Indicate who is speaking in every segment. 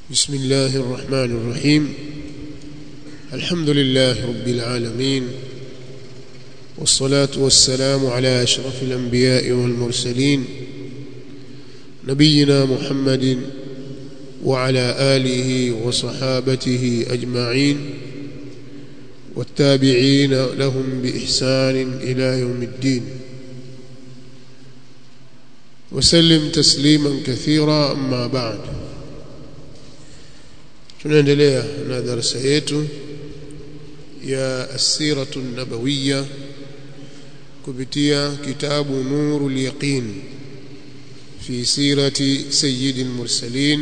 Speaker 1: بسم الله الرحمن الرحيم الحمد لله رب العالمين والصلاة والسلام على أشرف الأنبياء والمرسلين نبينا محمد وعلى آله وصحابته أجمعين والتابعين لهم بإحسان إلى يوم الدين وسلم تسليما كثيرا أما بعد tunaendelea na darasa yetu ya asiratu nabawiya kupitia kitabu nurul yaqin fi sirati sayyidil mursalin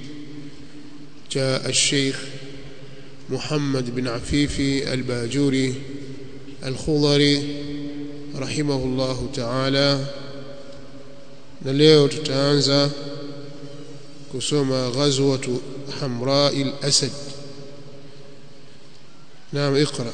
Speaker 1: cha الشيخ محمد بن عفيفي الباجوري الخضري رحمه الله تعالى na leo tutaanza kusoma ghazwatu حمراء الأسد نعم اقرأ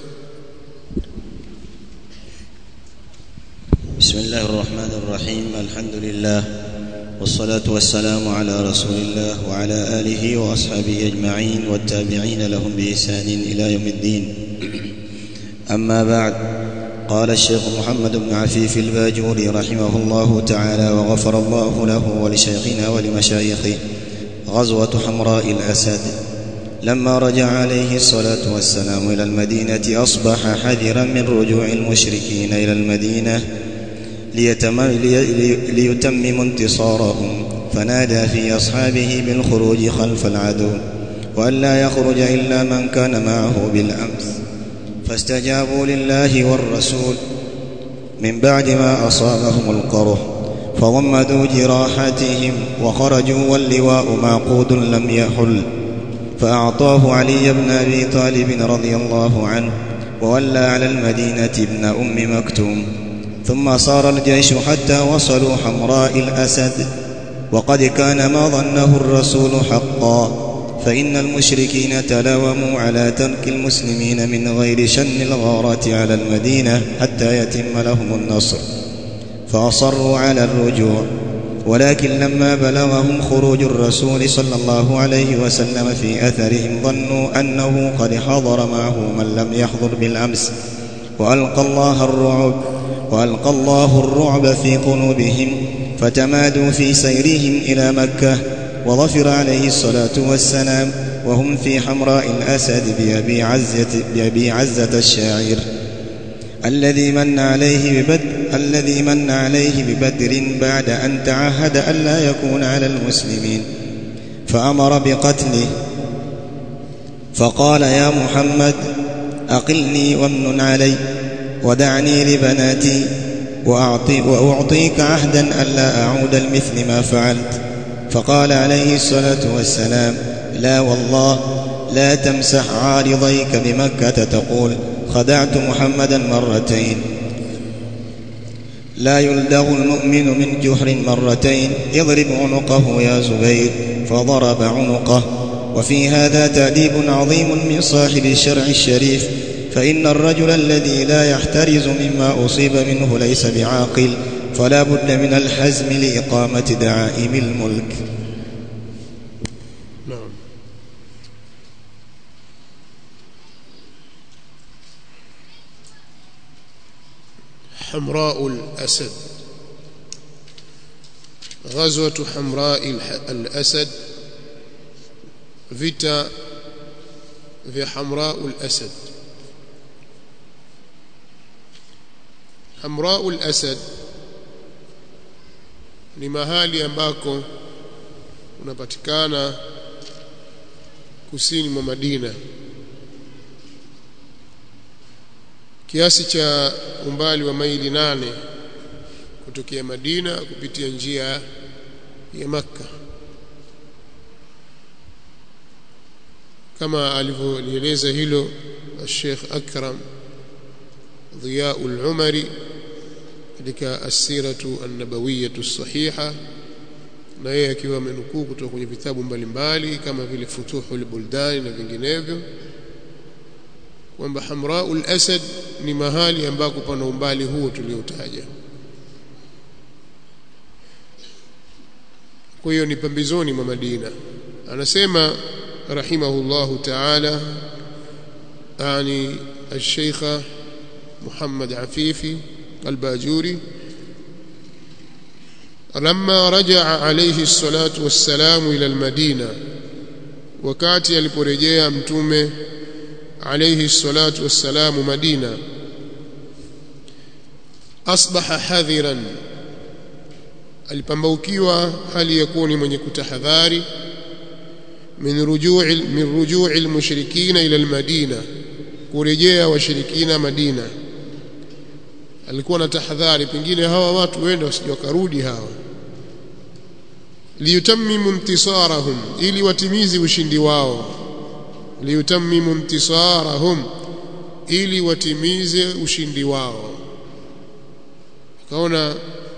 Speaker 2: بسم الله الرحمن الرحيم الحمد لله والصلاة والسلام على رسول الله وعلى آله وأصحابه أجمعين والتابعين لهم بإحسان إلى يوم الدين أما بعد قال الشيخ محمد بن عفيف الباجوري رحمه الله تعالى وغفر الله له ولشيخنا ولمشايخه غزوة حمراء الأسد لما رجع عليه الصلاة والسلام إلى المدينة أصبح حذرا من رجوع المشركين إلى المدينة ليتمم انتصارهم فنادى في أصحابه بالخروج خلف العدو وأن لا يخرج إلا من كان معه بالأمس فاستجابوا لله والرسول من بعد ما أصابهم القرح فضمدوا جراحاتهم وخرجوا واللواء معقود لم يحل فأعطاه علي بن أبي طالب رضي الله عنه وولى على المدينة ابن أم مكتوم ثم صار الجيش حتى وصلوا حمراء الأسد وقد كان ما ظنه الرسول حقا فإن المشركين تلاوموا على ترك المسلمين من غير شن الغارات على المدينة حتى يتم لهم النصر فأصروا على الرجوع ولكن لما بلغهم خروج الرسول صلى الله عليه وسلم في أثرهم ظنوا أنه قد حضر معه من لم يحضر بالأمس وألقى الله الرعب وألقى الله الرعب في قلوبهم فتمادوا في سيرهم إلى مكة وظفر عليه الصلاة والسلام وهم في حمراء الأسد بأبي عزة, بأبي عزة الشاعر الذي من عليه ببدر الذي من عليه ببدر بعد أن تعهد ألا يكون على المسلمين فأمر بقتله فقال يا محمد أقلني وامن علي ودعني لبناتي وأعطي وأعطيك عهدا ألا أعود لمثل ما فعلت فقال عليه الصلاة والسلام لا والله لا تمسح عارضيك بمكة تقول خدعت محمدا مرتين لا يلدغ المؤمن من جحر مرتين اضرب عنقه يا زبير فضرب عنقه وفي هذا تأديب عظيم من صاحب الشرع الشريف فإن الرجل الذي لا يحترز مما أصيب منه ليس بعاقل فلا بد من الحزم لإقامة دعائم الملك
Speaker 1: نعم حمراء الأسد غزوة حمراء الأسد vita vya Hamraul Asad Hamraul Asad ni mahali ambako unapatikana kusini mwa Madina kiasi cha umbali wa maili nane kutokea Madina kupitia njia ya Makka kama alivyolieleza hilo Sheikh Akram Dhiyaul Umari katika asiratu an-nabawiyatu sahiha na yeye akiwa amenukuu kutoka kwenye vitabu mbalimbali kama vile Futuhul Buldani na vinginevyo kwamba Hamraul Asad ni mahali ambako pana umbali huo tuliotaja kwa hiyo ni pembezoni mwa Madina anasema rahimahullahu ta'ala yani الشيخ محمد عفيفي الباجوري لما رجع عليه الصلاة والسلام إلى المدينة wakati aliporejea mtume alayhi salatu wassalamu Madina asbaha hadhiran alipambaukiwa hali ya kuwa ni mwenye kutahadhari min rujui min rujui almushrikina ila almadina kurejea washirikina Madina alikuwa na tahadhari pengine hawa watu wenda wasije wakarudi hawa liyutammimu intisarahum ili watimizi ushindi wao liyutammimu intisarahum ili watimize ushindi wao kaona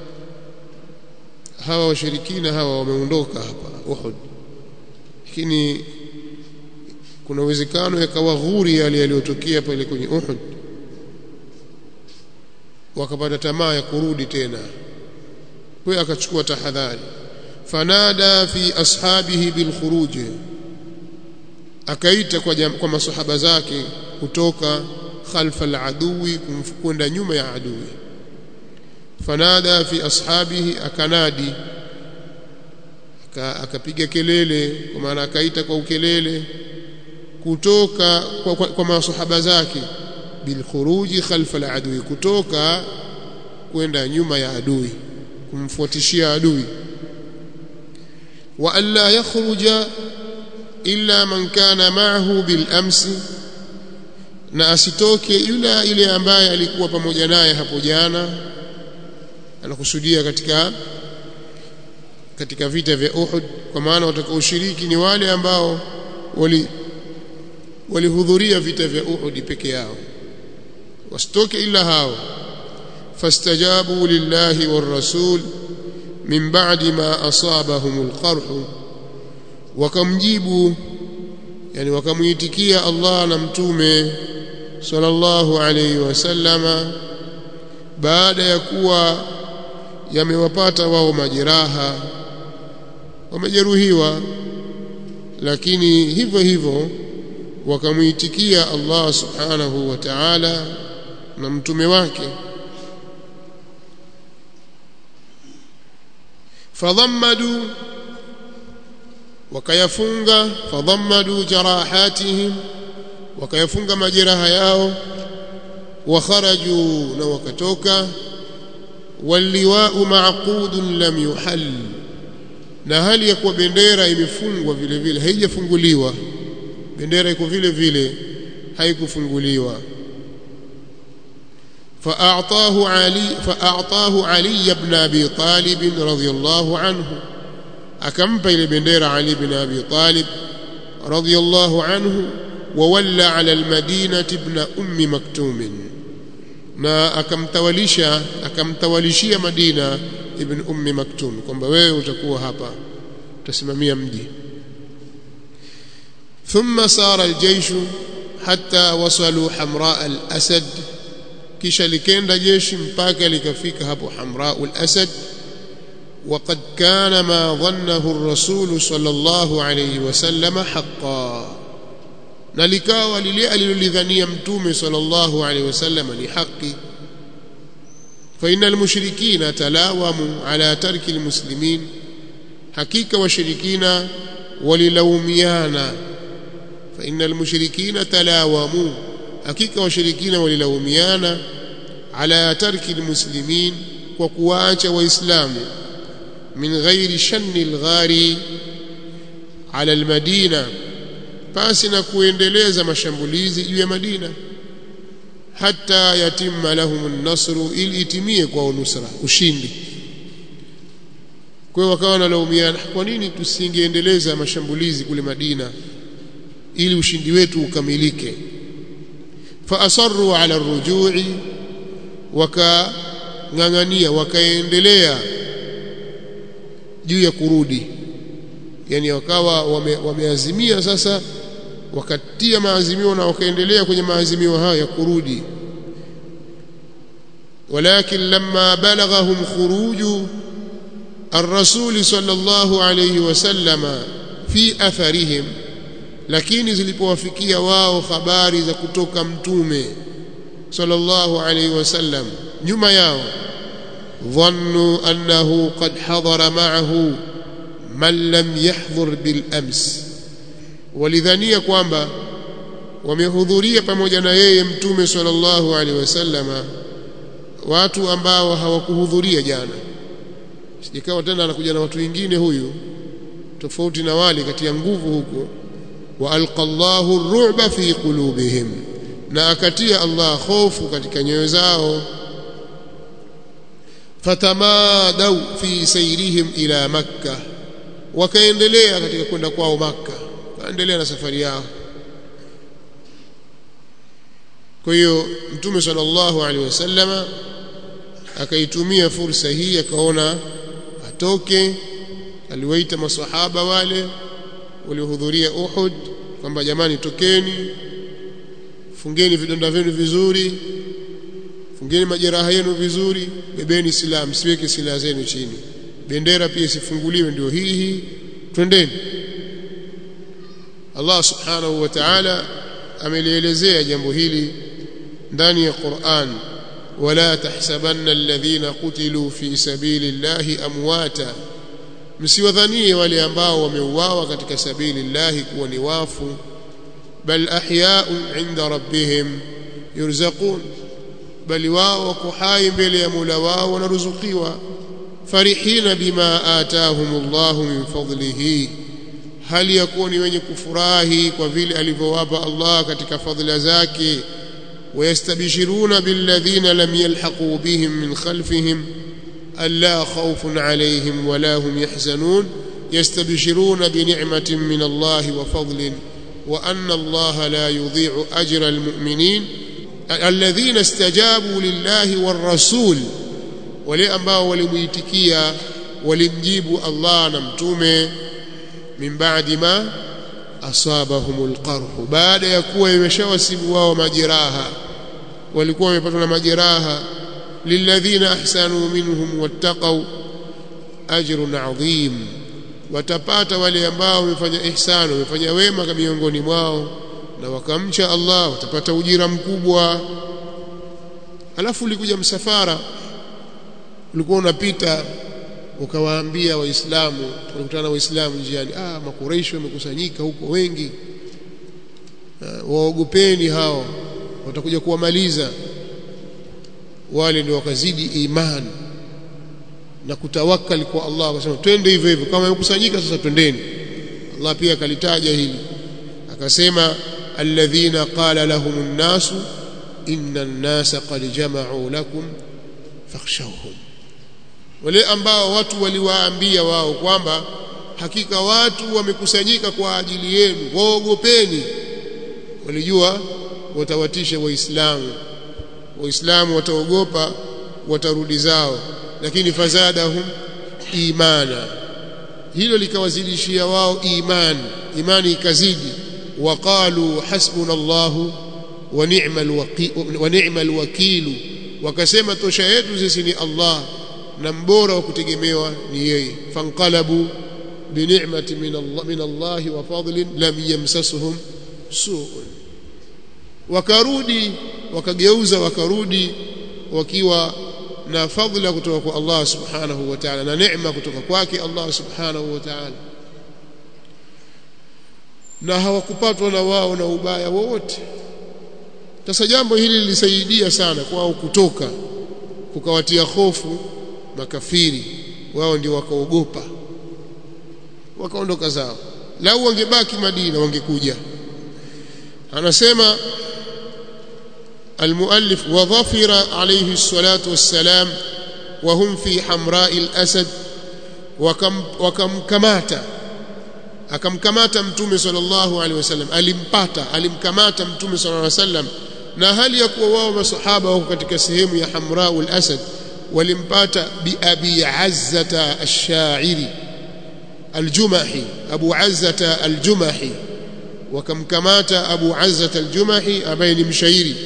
Speaker 1: hawa washirikina hawa wameondoka hapa Uhud lakini kuna uwezekano yakawa ghuri yale yaliyotokea pale kwenye Uhud wakapata tamaa ya kurudi tena kwa akachukua tahadhari fanada fi ashabihi bil khuruj akaita kwa, jam, kwa masahaba zake kutoka khalfa al adui kwenda nyuma ya adui fanada fi ashabihi akanadi akapiga kelele kwa maana akaita kwa ukelele kutoka kwa, kwa, kwa masahaba zake bil khuruji khalfa al adui kutoka kwenda nyuma ya adui kumfuatishia adui wa alla yakhruja illa man kana ma'ahu bil amsi na asitoke yule ile ambaye alikuwa pamoja naye hapo jana anakusudia katika katika vita vya Uhud kwa maana watakaoshiriki ni wale ambao wali walihudhuria vita vya Uhud peke yao wasitoke ila hao fastajabu lillahi war-rasul min ba'di ma asabahum al-qarh wakamjibu yani wakamuitikia Allah na mtume sallallahu alayhi wasallama baada ya kuwa yamewapata wao majeraha wamejeruhiwa lakini hivyo hivyo wakamuitikia Allah subhanahu wa ta'ala na mtume wake fadhammadu wakayafunga fadhammadu jarahatihim wakayafunga majeraha yao wakharaju na wakatoka waliwau maqudun lam yuhall na hali ya kuwa bendera imefungwa vile vile haijafunguliwa bendera iko vile vile haikufunguliwa فأعطاه علي فأعطاه علي بن أبي طالب رضي الله عنه أكمب إلى بندير علي بن أبي طالب رضي الله عنه وولى على المدينة ابن أم مكتوم na akamtawalisha akamtawalishia Madina ibn Ummi Maktum kwamba wewe utakuwa hapa utasimamia mji thumma sara aljeyshu hatta wasalu hamra al-asad kisha likenda jeshi mpaka likafika hapo hamra al-asad وقد كان ما ظنه الرسول صلى الله عليه وسلم حقا na likawa lile alilolidhania mtume sallallahu alaihi wasallam ni haki fa innal mushrikina talawamu ala tarki almuslimin hakika washirikina walilaumiana fa innal mushrikina talawamu hakika washirikina walilaumiana ala tarki almuslimin kwa kuacha waislamu min ghairi shanni alghari ala almadina pasi na kuendeleza mashambulizi juu ya Madina hata yatimma lahum an-nasru ili itimie kwa nusra ushindi kwa hiyo wakawa wanalaumiana kwa nini tusingeendeleza mashambulizi kule Madina ili ushindi wetu ukamilike fa asarru ala ar-rujui wakang'ang'ania wakaendelea juu ya kurudi yani wakawa wame, wameazimia sasa wakatia maazimio na wakaendelea kwenye maazimio hayo ya kurudi ولكن لما بلغهم خروج الرسول صلى الله عليه وسلم fi atharihim lakini zilipowafikia wao habari za kutoka mtume sallallahu alaihi wasallam nyuma yao dhannu annahu qad hadara ma'ahu man lam yahdhur bil ams walidhania kwamba wamehudhuria pamoja na yeye mtume sallallahu alaihi wasallama watu ambao hawakuhudhuria jana sijikawa tena anakuja na watu wengine huyu tofauti na wale kati ya nguvu huko wa alqallahu ar-ru'ba fi qulubihim na akatia Allah hofu katika nyoyo zao fatamadau fi sayrihim ila makkah wakaendelea katika kwenda kwao maka kaendelea na safari yao kwa hiyo mtume sallallahu alaihi wasallama akaitumia fursa hii akaona atoke aliwaita maswahaba wale waliohudhuria Uhud kwamba jamani tokeni fungeni vidonda vyenu vizuri fungeni majeraha yenu vizuri bebeni silaha msiweke silaha zenu chini bendera pia isifunguliwe ndio hii hii twendeni Allah subhanahu wa ta'ala amelielezea jambo hili ndani ya Qur'an wala tahsabanna alladhina qutilu fi sabilillahi amwata msiwadhanie wale ambao wameuawa katika sabilillahi kuwa ni wafu bal ahya'un 'inda rabbihim yurzaqun bali wao wako hai mbele ya Mola wao wanaruzukiwa farihina bima atahumullahu min fadlihi hali yakuwa ni wenye kufurahi kwa vile alivyowapa Allah katika fadhila zake ويستبشرون بالذين لم يلحقوا بهم من خلفهم ألا خوف عليهم ولا هم يحزنون يستبشرون بنعمة من الله وفضل وأن الله لا يضيع أجر المؤمنين الذين استجابوا لله والرسول ولأنبا ولميتكيا ولمجيب الله نمتومه من بعد ما أصابهم القرح بعد يكون يمشوسب wao majeraha walikuwa wamepatwa na majeraha lilladhina ahsanu minhum wattaqau ajrun adhim watapata wale ambao wamefanya ihsani wamefanya wema miongoni mwao na wakamcha Allah watapata ujira mkubwa alafu ulikuja msafara ulikuwa unapita ukawaambia waislamu tulikutana na waislamu njiani ah makureishi wamekusanyika huko wengi uh, waogopeni hao watakuja kuwamaliza wale ndio wakazidi imani na kutawakali kwa Allah wakasema twende hivyo hivyo kama wamekusanyika sasa twendeni Allah pia akalitaja hili akasema alladhina qala lahumun nasu inna an-nasa qad jama'u lakum fakhshawhum wale ambao watu waliwaambia wao kwamba hakika watu wamekusanyika kwa ajili yenu waogopeni walijua watawatisha waislamu waislamu wataogopa watarudi zao lakini fazadahum imana hilo likawazidishia wao imani imani ikazidi waqalu hasbunallahu wa ni'mal wa ni'mal wakilu wakasema tosha yetu sisi ni Allah na mbora wa kutegemewa ni yeye fanqalabu binicmati min Allah min Allah wa fadlin lam yamsasuhum su'un wakarudi wakageuza wakarudi wakiwa na fadhila kutoka kwa Allah subhanahu wa ta'ala na neema kutoka kwake Allah subhanahu wa ta'ala na hawakupatwa na wao na ubaya wowote sasa jambo hili lilisaidia sana kwao kutoka kukawatia hofu makafiri wao ndio wakaogopa wakaondoka zao lau wangebaki Madina wangekuja anasema المؤلف وظفر عليه الصلاة والسلام وهم في حمراء الأسد وكم وكم كماتا akamkamata mtume sallallahu alaihi wasallam alimpata alimkamata mtume sallallahu alaihi wasallam na hali ya kuwa wao masahaba wako katika sehemu ya Hamraul Asad walimpata bi Abi Azzata ash-Sha'iri al-Jumahi Abu Azzata al-Jumahi wakamkamata Abu Azzata al-Jumahi ambaye ni mshairi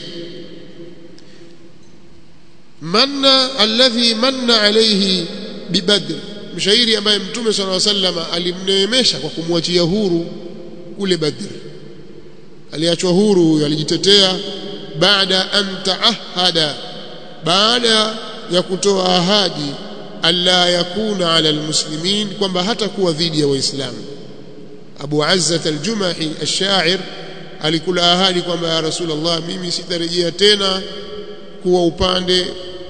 Speaker 1: manna alladhi manna alayhi bibadr mshairi ambaye mtume sallallahu alaihi wasallam alimneemesha kwa kumwachia huru kule Badr aliachwa huru alijitetea baada an taahada baada ya kutoa ahadi alla yakuna ala almuslimin kwamba hatakuwa dhidi ya waislamu Abu Azza al-Jumahi ash-sha'ir alikula ahadi kwamba ya Rasulullah mimi sitarejea tena kuwa upande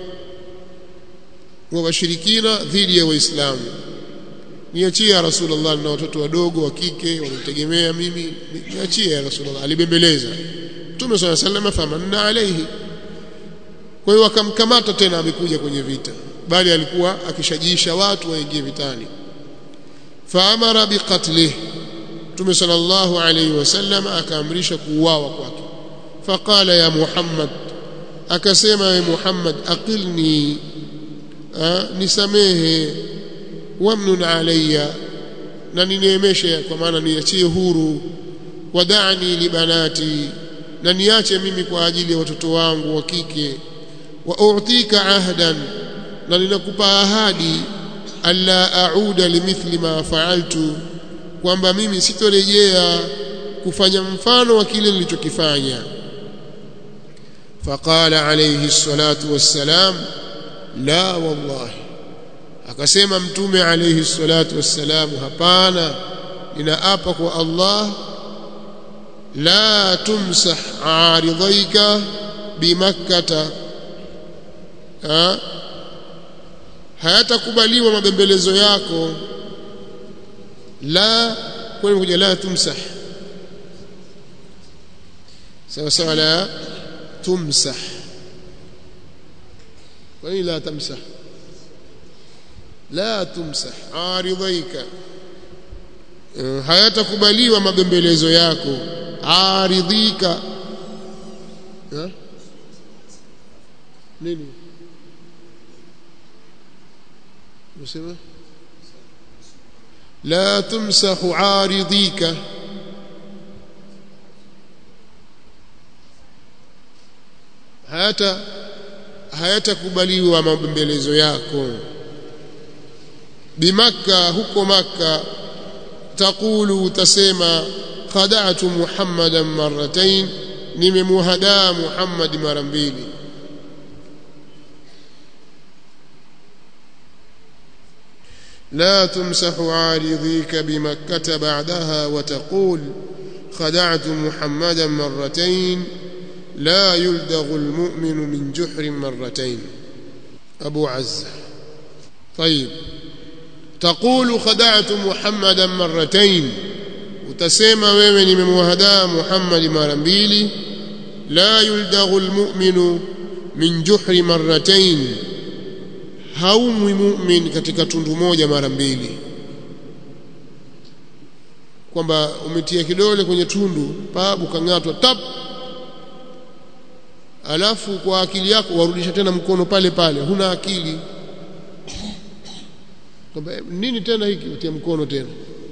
Speaker 1: wa washirikina dhidi ya waislamu niachie ya Rasulullah na watoto wadogo wa kike wanitegemea mimi niachie ya Rasulullah alibembeleza Mtume صلى الله عليه وسلم famanna alayhi kwa hiyo akamkamata tena amekuja kwenye vita bali alikuwa akishajisha watu waingie vitani faamara biqatlih Mtume sallallahu alayhi wasallam akaamrisha kuuawa kwake faqala ya Muhammad akasema ya Muhammad aqilni nisamehe wamnun alayya na nineemeshe kwa maana niachie huru wadani libanati na niache mimi kwa ajili ya watoto wangu wa kike wa u'tika ahdan na ninakupa ahadi alla a'uda limithli ma fa'altu kwamba mimi sitorejea kufanya mfano wa kile nilichokifanya faqala alayhi salatu wassalam la wallahi akasema mtume alayhi salatu wassalam hapana ninaapa kwa Allah la tumsah aridhaika bimakkata ha? hayatakubaliwa mabembelezo yako la kwani kuja la tumsah sawa sawa la tumsah kwani la tamsah la tumsah aridhaika hayatakubaliwa mabembelezo yako aridhika ha? nini unasema la tumsahu aridhika hayata hayatakubaliwa mabembelezo yako bimakka huko makka taqulu utasema khada'tu muhammadan marratayn nimemuhadaa muhammad mara mbili لا تمسح عارضيك بمكة بعدها وتقول خدعت محمدا مرتين لا يلدغ المؤمن من جحر مرتين أبو عزة طيب تقول خدعت محمدا مرتين وتسمى ومن من وهداء محمد مرمبيلي لا يلدغ المؤمن من جحر مرتين haumwi mumin katika tundu moja mara mbili kwamba umetia kidole kwenye tundu pabu kang'atwa tap alafu kwa akili yako warudisha tena mkono pale pale huna akili kwamba nini tena hiki utia mkono tena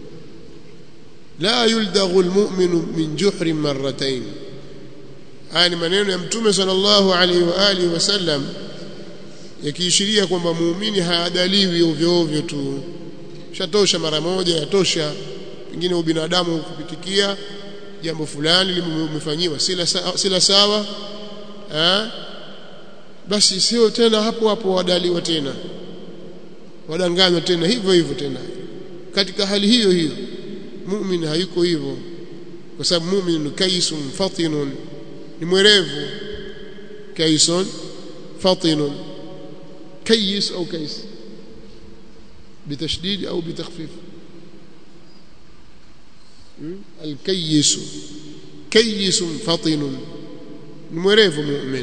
Speaker 1: la yuldaghu almu'minu min juhrin marratayn haya ni maneno ya mtume sallallahu alaihi wa alihi wasallam yakiishiria kwamba muumini haadaliwi ovyo ovyo tu shatosha mara moja yatosha pengine ubinadamu kupitikia jambo fulani limefanyiwa sila sawa, sila sawa ha? basi sio tena hapo hapo wadaliwa tena wadanganywa tena hivyo hivyo tena katika hali hiyo hiyo muumini hayuko hivyo kwa sababu muumini kaisun fatinun ni mwerevu kaisun fatinun كيس أو كيس بتشديد أو بتخفيف الكيس كيس فطن mwerevu mu'min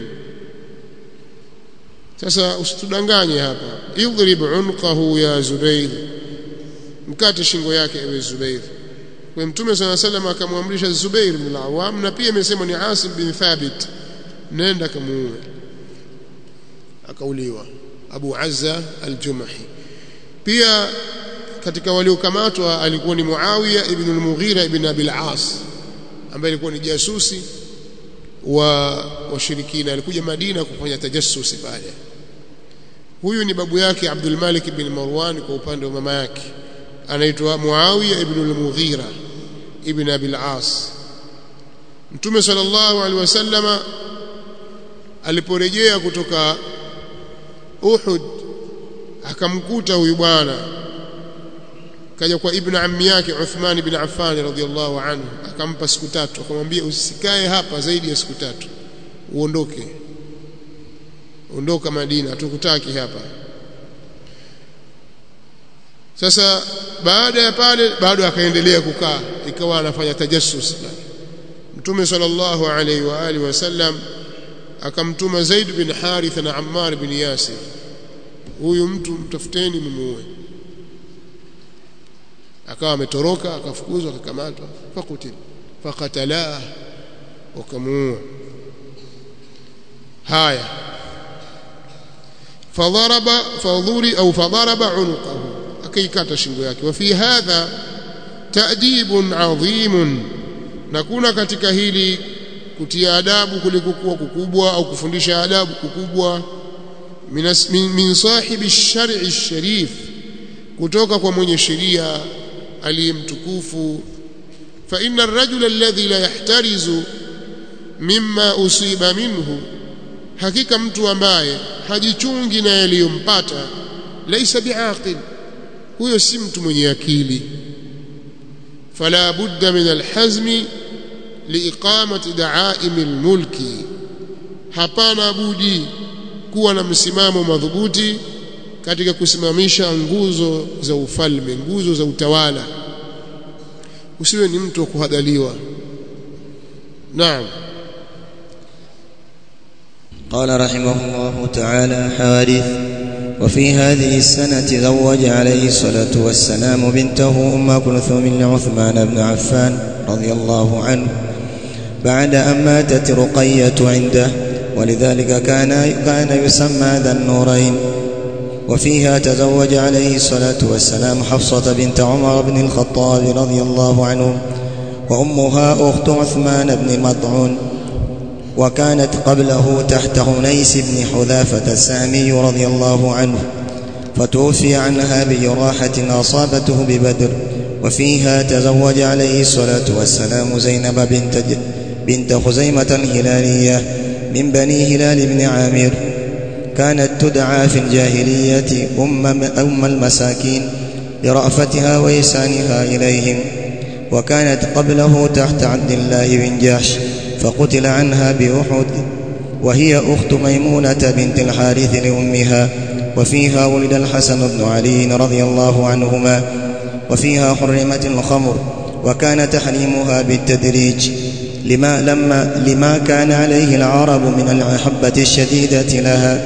Speaker 1: sasa usitudanganye hapa idrib unqahu ya zubair mkate shingo yake ewe zubair kwa mtume sana sallam akamwamrisha zubair bin al-awwam na pia imesema ni asim bin thabit nenda kamuue akauliwa Abu Azza al-Jumahi pia katika waliokamatwa alikuwa ni Muawiya ibn al-Mughira ibn Abi al-As ambaye alikuwa ni jasusi wa washirikina alikuja Madina kufanya tajassusi pale huyu ni babu yake Abdul Malik bin Marwan kwa upande wa mama yake anaitwa Muawiya ibn al-Mughira ibn Abi al-As Mtume sallallahu alaihi wasallama aliporejea kutoka Uhud akamkuta huyu bwana kaja kwa ibn ammi yake Uthman ibn Affan radhiyallahu anhu akampa siku tatu akamwambia usikae hapa zaidi ya siku tatu uondoke ondoka Madina hatukutaki hapa sasa baada ya pale bado akaendelea kukaa ikawa anafanya tajassus Mtume sallallahu alaihi wa alihi wasallam akamtuma Zaid bin Haritha na Ammar bin Yasir huyu mtu mtafuteni mmuue akawa ametoroka akafukuzwa akakamatwa fakutil fakatala wakamuua haya fadharaba fadhuri au fadharaba unuqahu akaikata shingo yake wa fi hadha ta'dibun adhim na kuna katika hili kutia adabu kulikokuwa kukubwa au kufundisha adabu kukubwa min, min sahibi shari sharif kutoka kwa mwenye sheria aliyemtukufu fa inna ar-rajula alladhi la yahtarizu mimma usiba minhu hakika mtu ambaye hajichungi na yaliyompata laisa biaqil huyo si mtu mwenye akili fala budda min alhazmi liiqamati da'aim almulki hapana budi kuwa na msimamo madhubuti katika kusimamisha nguzo za ufalme nguzo za utawala usiwe ni mtu wa kuhadaliwa naam
Speaker 2: قال رحمه الله تعالى حوادث وفي هذه السنة زوج عليه الصلاة والسلام بنته أم كلثوم لعثمان بن عفان رضي الله عنه بعد أن ماتت رقية عنده ولذلك كان كان يسمى ذا النورين وفيها تزوج عليه الصلاة والسلام حفصة بنت عمر بن الخطاب رضي الله عنه وأمها أخت عثمان بن مطعون وكانت قبله تحت هنيس بن حذافة السامي رضي الله عنه فتوفي عنها بجراحة أصابته ببدر وفيها تزوج عليه الصلاة والسلام زينب بنت, بنت خزيمة الهلالية من بني هلال بن عامر كانت تدعى في الجاهلية أم, أم المساكين لرأفتها وإحسانها إليهم وكانت قبله تحت عبد الله بن جحش فقتل عنها بأحد وهي أخت ميمونة بنت الحارث لأمها وفيها ولد الحسن بن علي رضي الله عنهما وفيها حرمت الخمر وكان تحريمها بالتدريج لما, لما لما كان عليه العرب من المحبة الشديدة لها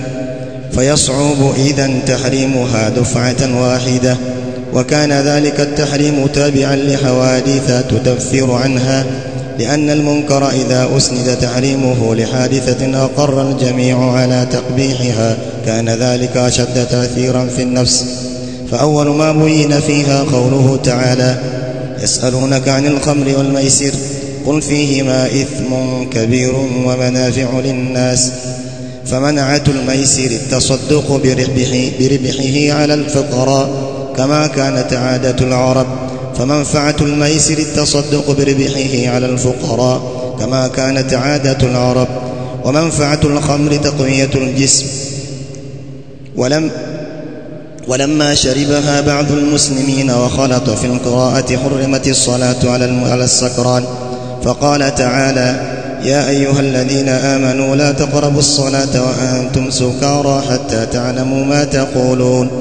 Speaker 2: فيصعب إذا تحريمها دفعة واحدة وكان ذلك التحريم تابعا لحوادث تدفر عنها لأن المنكر إذا أسند تحريمه لحادثة أقر الجميع على تقبيحها كان ذلك أشد تأثيرا في النفس فأول ما بين فيها قوله تعالى يسألونك عن الخمر والميسر قل فيهما إثم كبير ومنافع للناس فمنعة الميسر التصدق بربحه, بربحه على الفقراء كما كانت عادة العرب فمنفعة الميسر التصدق بربحه على الفقراء كما كانت عادة العرب ومنفعة الخمر تقوية الجسم ولم ولما شربها بعض المسلمين وخلط في القراءة حرمت الصلاة على السكران فقال تعالى يا أيها الذين آمنوا لا تقربوا الصلاة وأنتم سكارى حتى تعلموا ما تقولون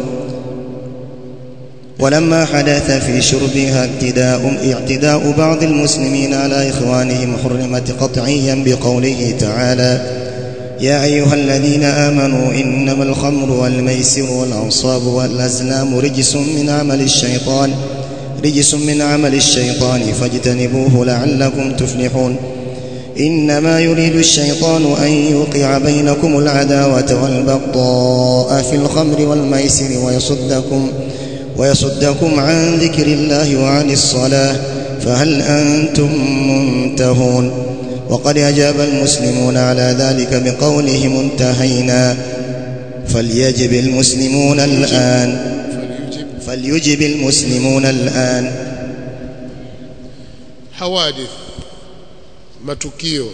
Speaker 2: ولما حدث في شربها اعتداء اعتداء بعض المسلمين على إخوانهم حرمت قطعيا بقوله تعالى يا أيها الذين آمنوا إنما الخمر والميسر والأنصاب والأزلام رجس من عمل الشيطان رجس من عمل الشيطان فاجتنبوه لعلكم تفلحون إنما يريد الشيطان أن يوقع بينكم العداوة والبغضاء في الخمر والميسر ويصدكم ويصدكم عن ذكر الله وعن الصلاة فهل أنتم منتهون وقد أجاب المسلمون على ذلك بقولهم انتهينا فليجب المسلمون الآن
Speaker 1: فليجب
Speaker 2: فليجب المسلمون الآن
Speaker 1: حوادث matukio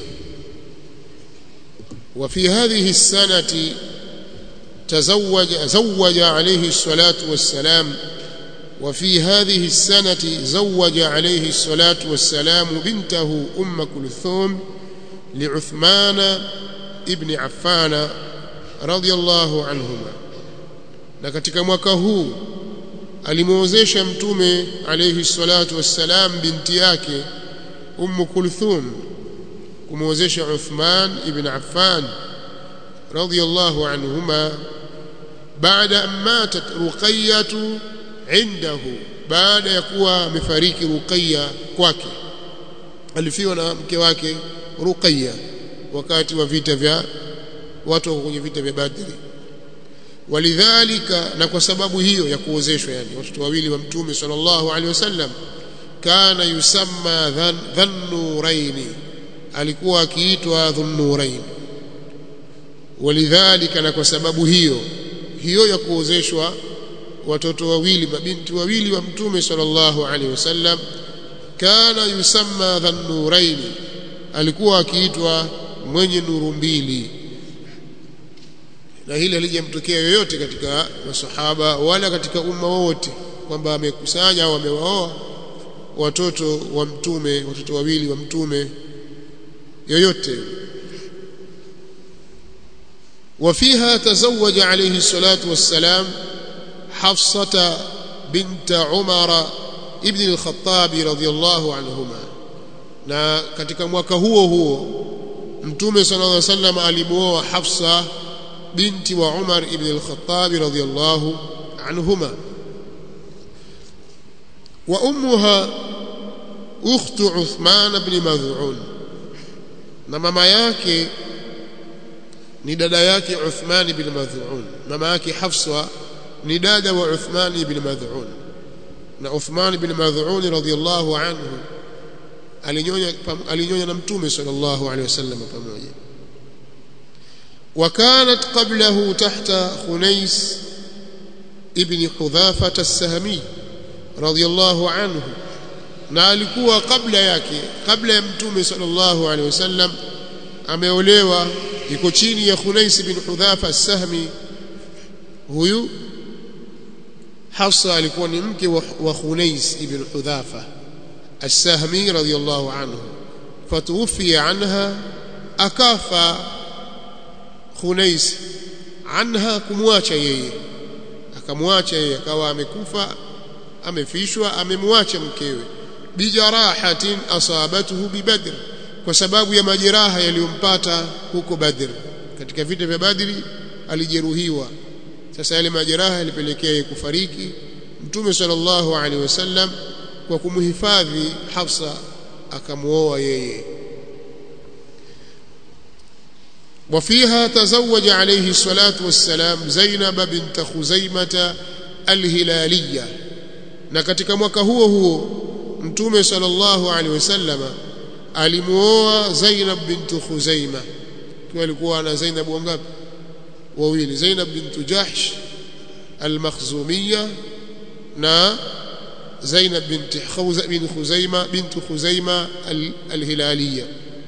Speaker 1: وفي هذه السنة تزوج زوج عليه الصلاة والسلام وفي هذه السنة زوج عليه الصلاة والسلام بنته أم كلثوم لعثمان ابن عفان رضي الله عنهما na katika mwaka huu alimuozesha mtume alayhi salatu wassalam binti yake Umm Kulthum kumuozesha Uthman ibn Affan radiyallahu anhuma baada an matat Ruqayyah indahu baada ya kuwa amefariki Ruqayya kwake alifiwa na mke wake Ruqayya wakati wa vita vya watu wako kwenye vita vya Badri walidhalika na kwa sababu hiyo ya kuozeshwa yani watoto wawili wa mtume sallallahu alaihi wasallam kana yusamma dhan, dhannuraini alikuwa akiitwa dhunnurain walidhalika na kwa sababu hiyo hiyo ya kuozeshwa watoto wawili mabinti wawili wa mtume sallallahu alaihi wasallam kana yusamma dhannuraini alikuwa akiitwa mwenye nuru mbili na hili halijamtokea yoyote katika masahaba wala katika umma wote kwamba amekusanya au amewaoa watoto wa mtume watoto wawili wa mtume yoyote وفيها تزوج عليه الصلاة والسلام حفصة بنت عمر ابن الخطاب رضي الله عنهما na katika mwaka huo huo mtume sallallahu alaihi wasallam alimuoa Hafsa binti wa Umar ibn al-Khattab radiyallahu anhuma wa ummuha ukhtu Uthman ibn Mad'un na mama yake ni dada yake Uthman ibn Mad'un mama yake Hafsa ni dada wa Uthman ibn Mad'un na Uthman ibn Mad'un radiyallahu anhu alinyonya alinyonya na mtume sallallahu alaihi wasallam pamoja وكانت قبله تحت خنيس ابن حذافة السهمي رضي الله عنه na alikuwa kabla yake kabla ya mtume sallallahu alaihi wasallam ameolewa iko chini ya Khunais bin Hudhafa as-Sahmi huyu Hafsa alikuwa ni mke wa, wa Khunais ibn Hudhafa as-Sahmi radiyallahu anhu fatuwfiya anha akafa Khunais anha kumwacha yeye akamwacha yeye akawa amekufa amefishwa amemwacha mkewe bijarahatin asabatuhu bibadr kwa sababu ya majeraha yaliyompata huko Badr katika vita vya Badri alijeruhiwa sasa yale majeraha yalipelekea yeye kufariki Mtume sallallahu alaihi wasallam kwa kumhifadhi Hafsa akamuoa yeye وفيها تزوج عليه الصلاة والسلام زينب بنت خزيمة الهلالية na katika mwaka huo huo mtume sallallahu alaihi wasallam alimuoa Zainab bint Khuzaima kwa alikuwa na Zainab wangapi wawili Zainab bint Jahsh al-Makhzumiyya na Zainab bint Khawza bin Khuzaima bint Khuzaima al-Hilaliyya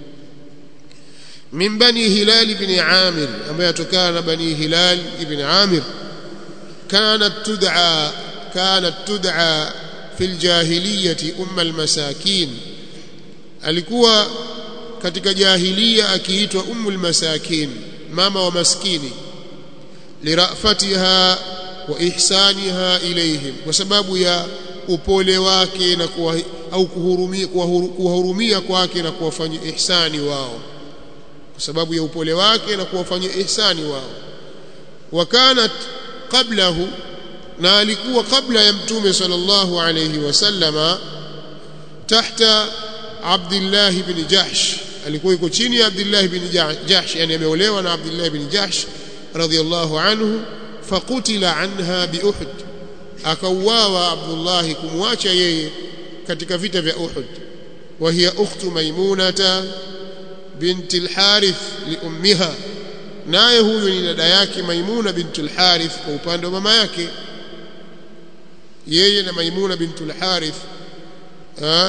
Speaker 1: من بني هلال بن عامر أما يتكان بني هلال بن عامر كانت تدعى كانت تدعى في الجاهلية أم المساكين alikuwa katika jahiliya akiitwa ummul masakin mama wa maskini lirafatiha wa ihsaniha ilayhim kwa sababu ya upole wake na kuwa, au kuhurumia kuwahurumia kwake na kuwafanyia ihsani wao kwa sababu ya upole wake na kuwafanyia ihsani wao wakanat qablahu na alikuwa kabla ya mtume sallallahu alayhi wasallama tahta Abdullah ibn Jahsh alikuwa yuko chini ya Abdullah ibn Jahsh yani ameolewa na Abdullah ibn Jahsh radhiyallahu anhu faqutila anha bi Uhud akauawa Abdullah kumwacha yeye katika vita vya Uhud wa hiya ukhtu maimunata binti al-Harith li ummiha naye huyu ni dada yake Maimuna bintul Harith kwa upande wa mama yake yeye na Maimuna bintul Harith ha?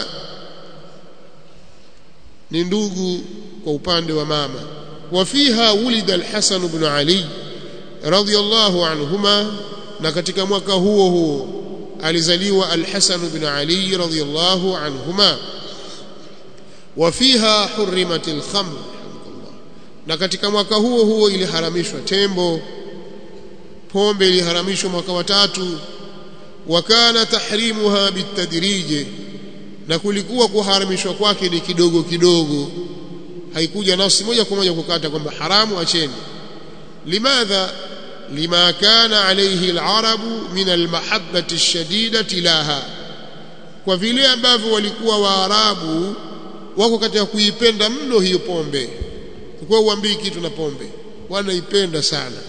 Speaker 1: ni ndugu kwa upande wa mama wafiha wulida al-Hasan ibn Ali radiyallahu anhuma na katika mwaka huo huo alizaliwa al-Hasan ibn Ali radiyallahu anhuma wafiha hurrimat al-khamr na katika mwaka huo huo iliharamishwa tembo pombe iliharamishwa mwaka wa tatu wakana tahrimuha bitadrije na kulikuwa kuharamishwa kwake ni kidogo kidogo haikuja nafsi moja kwa moja kukata kwamba haramu acheni limadha lima kana alayhi alarabu min almahabbati alshadidati laha kwa vile ambavyo walikuwa waarabu wako katika kuipenda mno hiyo pombe kwa uambii kitu na pombe wanaipenda sana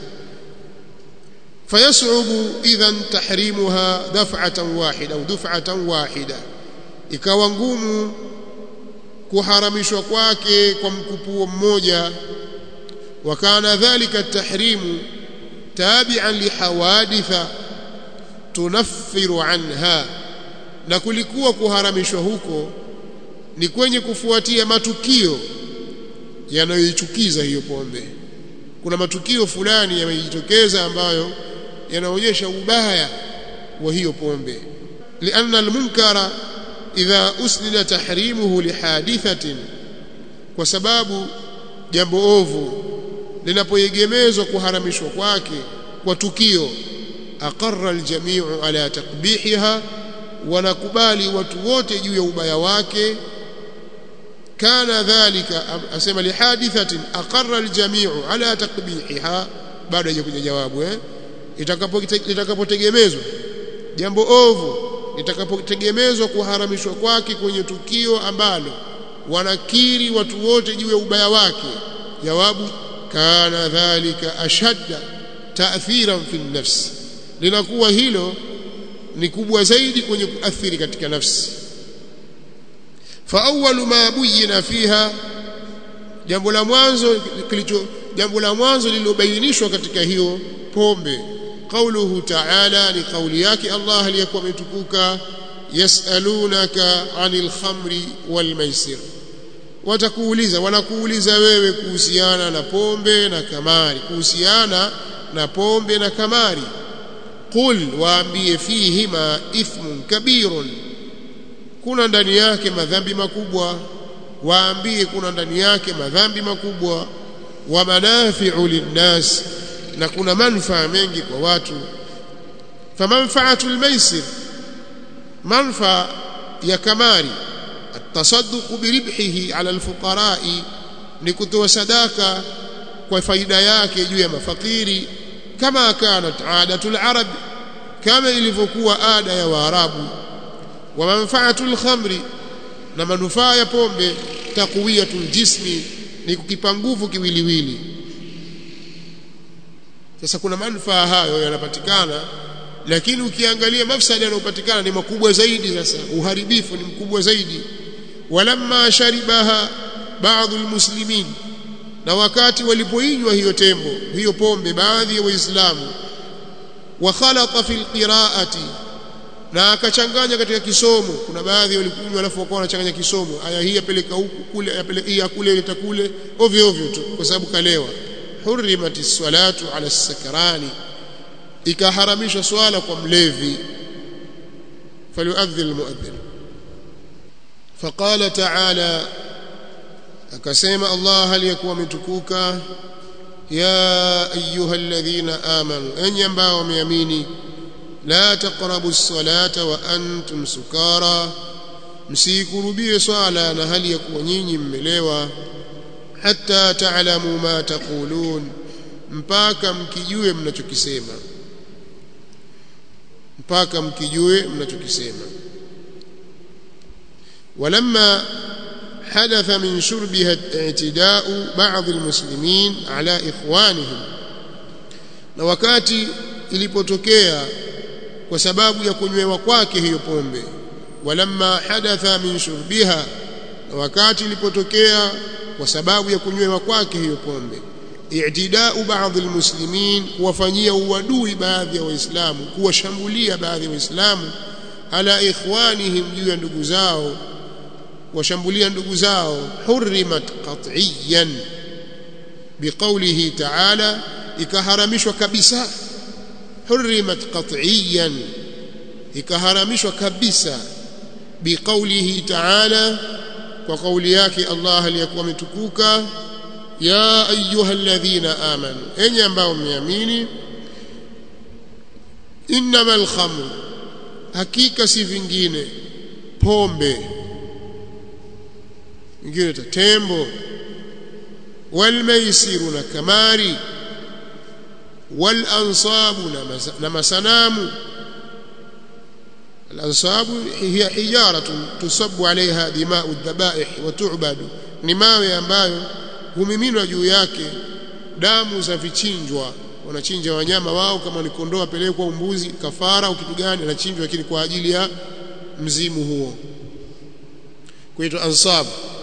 Speaker 1: fayasubu idhan tahrimuha daf'atan wahida au duf'atan wahida ikawa ngumu kuharamishwa kwake kwa mkupuo mmoja wakana dhalika tahrimu tabi'an lihawaditha tunaffiru anha na kulikuwa kuharamishwa huko ni kwenye kufuatia matukio yanayoichukiza hiyo pombe kuna matukio fulani yamejitokeza ambayo yanaonyesha ubaya wa hiyo pombe lianna almunkara idha usnida tahrimuhu lihadithatin kwa sababu jambo ovu linapoegemezwa kuharamishwa kwake kwa tukio aqarra aljami'u ala takbihiha wanakubali watu wote juu ya ubaya wake kana dhalika asema lihadithatin aqarra aljami'u ala takbihiha bado hajakuja jawabu eh litakapotegemezwa jambo ovu litakapotegemezwa kuharamishwa kwake kwenye tukio ambalo wanakiri watu wote juu ya ubaya wake jawabu kana dhalika ashadda ta'thiran fi nafsi linakuwa hilo ni kubwa zaidi kwenye kuathiri katika nafsi fa awwalu ma buyina fiha jambo la mwanzo kilicho jambo la mwanzo lililobainishwa katika hiyo pombe qauluhu ta'ala ni kauli yake Allah aliyekuwa ametukuka yasalunaka anil khamri wal maisir watakuuliza wanakuuliza wewe kuhusiana na pombe na kamari kuhusiana na pombe na kamari qul waambie fihima ithmun kabirun kuna ndani yake madhambi makubwa waambie kuna ndani yake madhambi makubwa wa manafi'u linnas na kuna manufaa mengi kwa watu famanfa'atul maisir manfaa ya kamari التصدق بربحه على الفقراء ni kutoa sadaka kwa faida yake juu ya mafakiri kama kanat adatul arab kama ilivyokuwa ada ya waarabu wa manfaatul khamri na manufaa ya pombe taqwiyatul jismi ni kukipa nguvu kiwiliwili sasa kuna manufaa hayo yanapatikana lakini ukiangalia mafsada yanayopatikana ni makubwa zaidi sasa uharibifu ni mkubwa zaidi walamma sharibaha baadhi almuslimin na wakati walipoinywa hiyo tembo hiyo pombe baadhi ya waislamu wa khalata fil qiraati na akachanganya katika kisomo kuna baadhi walikunywa alafu wakawa wanachanganya kisomo aya hii yapeleka huku kule yapeleka hii kule ileta kule ovyo ovyo tu kwa sababu kalewa hurrimati salatu ala sakrani ikaharamisha swala kwa mlevi falyuadhdhi almuadhdhin فقال تعالى akasema Allah aliyekuwa ametukuka ya ayuha alladhina amanu enyi ambao wameamini la taqrabu as-salata wa antum sukara msikurubie swala na hali ya kuwa nyinyi mmelewa hatta ta'lamu ma taqulun mpaka mkijue mnachokisema mpaka mkijue mnachokisema ولما حدث من شربها اعتداء بعض المسلمين على إخوانهم na wakati ilipotokea kwa sababu ya kunywewa kwake hiyo pombe walamma hadatha min shurbiha na wakati ilipotokea kwa sababu ya kunywewa kwake hiyo pombe i'tidau baadhi almuslimin kuwafanyia uadui baadhi ya waislamu kuwashambulia baadhi ya waislamu ala ikhwanihim juu ya ndugu zao washambulia ndugu zao hurrimat qat'iyan biqawlihi ta'ala ikaharamishwa kabisa hurrimat qat'iyan ikaharamishwa kabisa biqawlihi ta'ala kwa kauli yake Allah aliyakuwa ametukuka ya ayyuhalladhina amanu enyi ambao mmeamini innamal khamru hakika si vingine pombe vingine tembo walmaisiru na kamari walansabu na masanamu الأنصاب هي حجارة تصب عليها دماء الذبائح وتعبد ni mawe ambayo humiminwa juu yake damu za vichinjwa wanachinja wanyama wao kama ni kondoo apelekwa umbuzi kafara au kitu gani anachinjwa lakini kwa ajili ya mzimu huo kuitwa ansab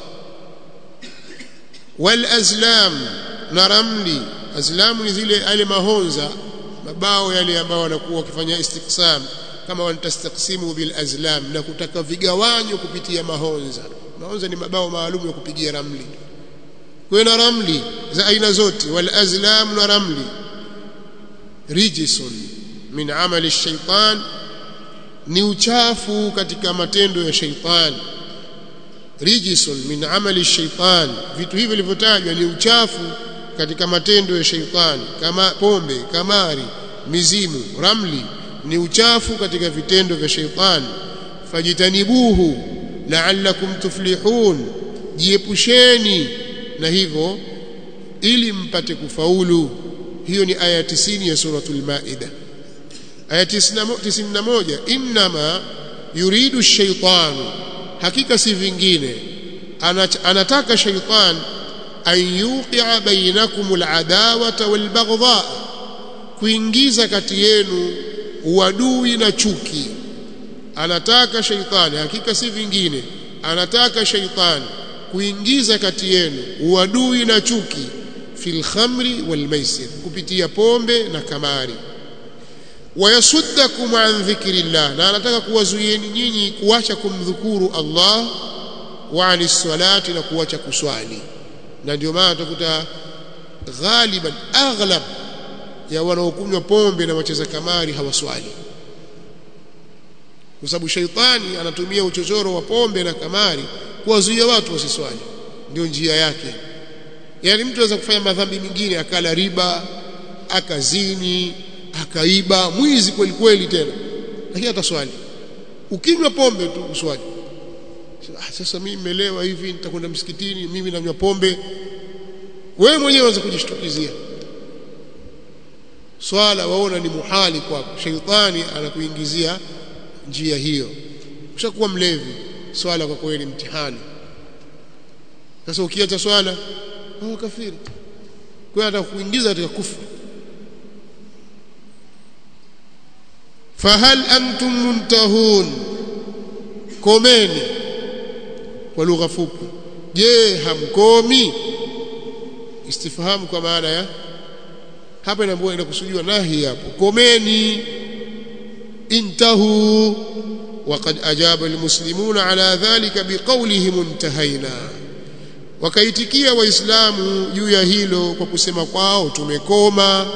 Speaker 1: wal azlam na ramli azlamu ni zile yale mahonza mabao yale ambao wanakuwa wakifanya istiqsam kama wanatastaksimu bil azlam na kutaka vigawanyo kupitia mahonza mahonza ni mabao maalum ya kupigia ramli kwa na ramli za aina zote wal azlam na ramli rijisun min amali shaitan ni uchafu katika matendo ya shaitani rijisun min amali shaitan vitu hivi vilivyotajwa ni uchafu katika matendo ya shaitani kama pombe kamari mizimu ramli ni uchafu katika vitendo vya shaitani fajitanibuhu la'allakum tuflihun jiepusheni na hivyo ili mpate kufaulu hiyo ni aya 90 ya suratul maida aya 91 inma yuridu shaitanu hakika si vingine anataka shaitan an yuqi'a bainakum al'adawata walbaghdha kuingiza kati yenu uadui na chuki anataka shaitani hakika si vingine anataka shaitani kuingiza kati yenu uadui na chuki fil khamri wal maisir kupitia pombe na kamari wayasuddakum an dhikrillah na anataka kuwazuieni nyinyi kuacha kumdhukuru Allah wa anis salati na kuacha kuswali na ndio maana utakuta ghaliban aghlab ya wanaokunywa pombe na wacheza kamari hawaswali kwa sababu shaitani anatumia uchochoro wa pombe na kamari kuwazuia watu wasiswali ndio njia yake yaani mtu anaweza kufanya madhambi mengine akala riba akazini akaiba mwizi kweli kweli tena lakini ataswali ukinywa pombe tu uswali sasa mimi nimelewa hivi nitakwenda msikitini mimi nanywa pombe wewe mwenyewe unaweza kujishtukizia swala waona ni muhali kwako sheitani anakuingizia njia hiyo ushakuwa mlevi swala kwa kweli mtihani sasa ukiacha swala oh kafiri kwa hiyo atakuingiza katika kufuru fahal antum muntahun komeni kwa lugha fupi je hamkomi istifhamu kwa maana ya hapa inaambiwa inakusudiwa nahi hapo komeni intahu وقد أجاب المسلمون على ذلك بقولهم انتهينا wakaitikia waislamu juu ya hilo kwa kusema kwao tumekoma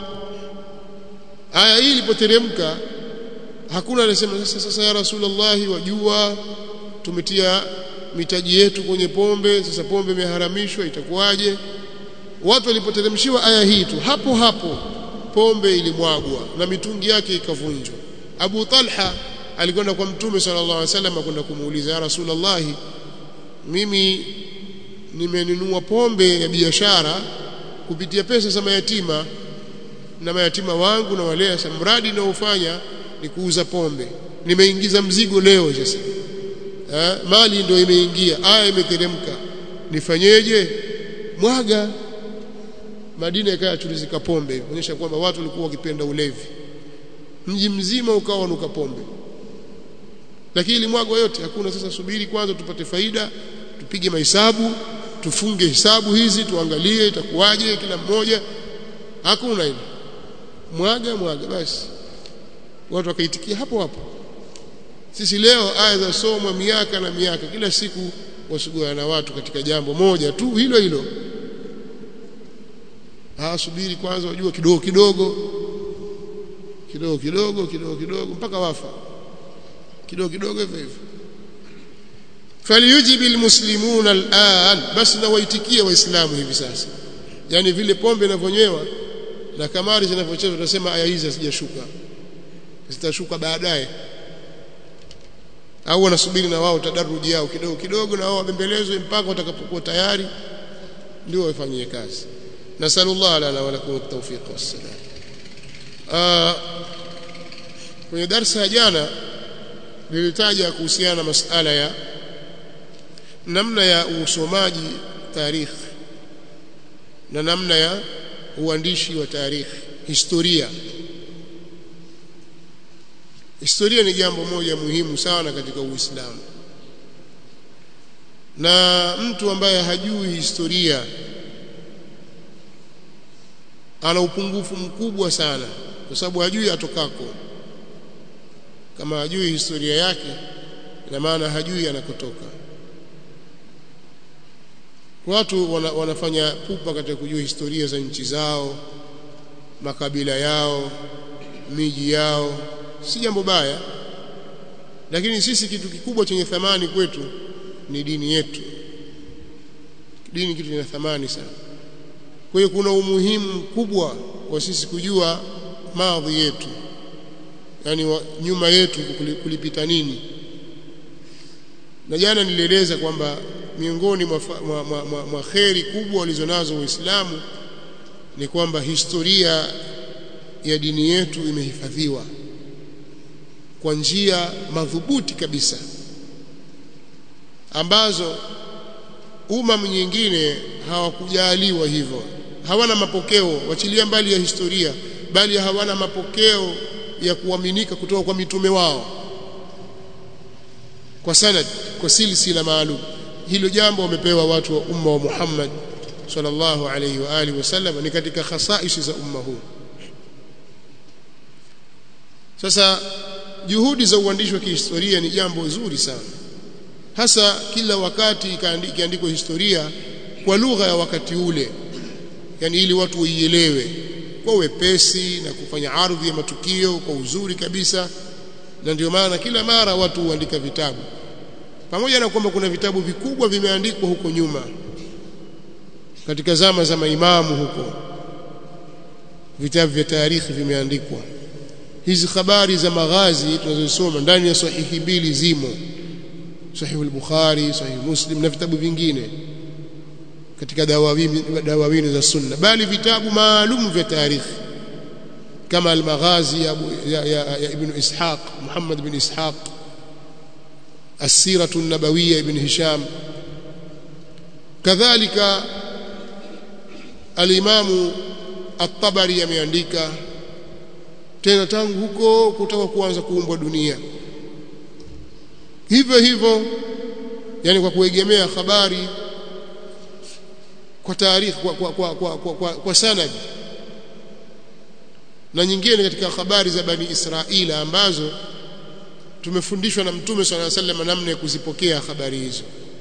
Speaker 1: aya hii ilipoteremka hakuna anasema sasa sasa ya rasulullah wajua tumetia mitaji yetu kwenye pombe sasa pombe imeharamishwa itakuwaje watu walipoteremshiwa aya hii tu hapo hapo pombe ilimwagwa na mitungi yake ikavunjwa Abu Talha alikwenda kwa mtume sallallahu alaihi wasallam kwenda kumuuliza ya rasulullah mimi nimenunua pombe ya biashara kupitia pesa za mayatima na mayatima wangu na walea sasa mradi naofanya ni kuuza pombe nimeingiza mzigo leo sasa eh, mali ndio imeingia aya imeteremka nifanyeje mwaga Madina ikawa chulizika pombe kuonyesha kwamba watu walikuwa wakipenda ulevi mji mzima ukawa unuka pombe lakini ilimwagwa yote hakuna sasa subiri kwanza tupate faida tupige mahesabu tufunge hisabu hizi tuangalie itakuwaje kila mmoja hakuna hilo mwaga mwaga basi watu wakaitikia hapo hapo sisi leo aya za somwa miaka na miaka kila siku wasugua na watu katika jambo moja tu hilo hilo hawasubiri kwanza wajua kidogo kidogo kidogo kidogo kidogo kidogo mpaka wafa kidogo kidogo hivyo hivyo falyujibu almuslimuna al'an basi na waitikie waislamu hivi sasa yani vile pombe inavyonywewa na kamari zinavyochezwa tunasema aya hizi hazijashuka zitashuka baadaye au wanasubiri na wao tadaruji yao kidogo kidogo na wao wabembelezwe mpaka watakapokuwa tayari ndio wafanyie kazi nasallallahu lana wa lakum at-tawfiq was-salam kwenye darasa ya jana nilitaja kuhusiana na masala ya namna ya usomaji tarikh na namna ya uandishi wa tarikh historia historia ni jambo moja muhimu sana katika Uislamu na mtu ambaye hajui historia ana upungufu mkubwa sana kwa sababu hajui atokako kama hajui historia yake ina maana hajui anakotoka watu wana, wanafanya pupa katika kujua historia za nchi zao makabila yao miji yao si jambo baya lakini sisi kitu kikubwa chenye thamani kwetu ni dini yetu dini kitu chenye thamani sana kwa hiyo kuna umuhimu mkubwa wa sisi kujua madhi yetu yani wa, nyuma yetu kulipita nini na jana nilieleza kwamba miongoni mwa, mwa, mwa, mwa, mwa kheri kubwa walizonazo Uislamu ni kwamba historia ya dini yetu imehifadhiwa kwa njia madhubuti kabisa ambazo umam nyingine hawakujaliwa hivyo hawana mapokeo wachilia mbali ya historia bali hawana mapokeo ya kuaminika kutoka kwa mitume wao kwa sanad kwa silsila maalum hilo jambo wamepewa watu wa umma wa Muhammad sallallahu alayhi wa alihi wasallam ni katika khasaisi za umma huu sasa juhudi za uandishi wa kihistoria ni jambo zuri sana hasa kila wakati ikiandikwa historia kwa lugha ya wakati ule yani ili watu waielewe kwa wepesi na kufanya ardhi ya matukio kwa uzuri kabisa na ndio maana kila mara watu huandika vitabu pamoja na kwamba kuna vitabu vikubwa vimeandikwa huko nyuma katika zama za maimamu huko vitabu vya tarikhi vimeandikwa hizi habari za maghazi tunazosoma ndani ya sahihi mbili zimo sahihi al-Bukhari sahihi Muslim na vitabu vingine katika dawawini dawawini za sunna bali vitabu maalum vya tarikhi kama al-Maghazi ya, ya, ya, ya Ibn Ishaq Muhammad bin Ishaq السيرة النبوية ابن هشام كذلك الإمام الطبري ameandika tena tangu huko kutoka kuanza kuumbwa dunia hivyo hivyo yani kwa kuegemea habari kwa taarikhi kwa, kwa, kwa, kwa, kwa, kwa, kwa sanad na nyingine katika habari za bani Israila ambazo tumefundishwa na mtume swalla sallam namna ya kuzipokea habari hizo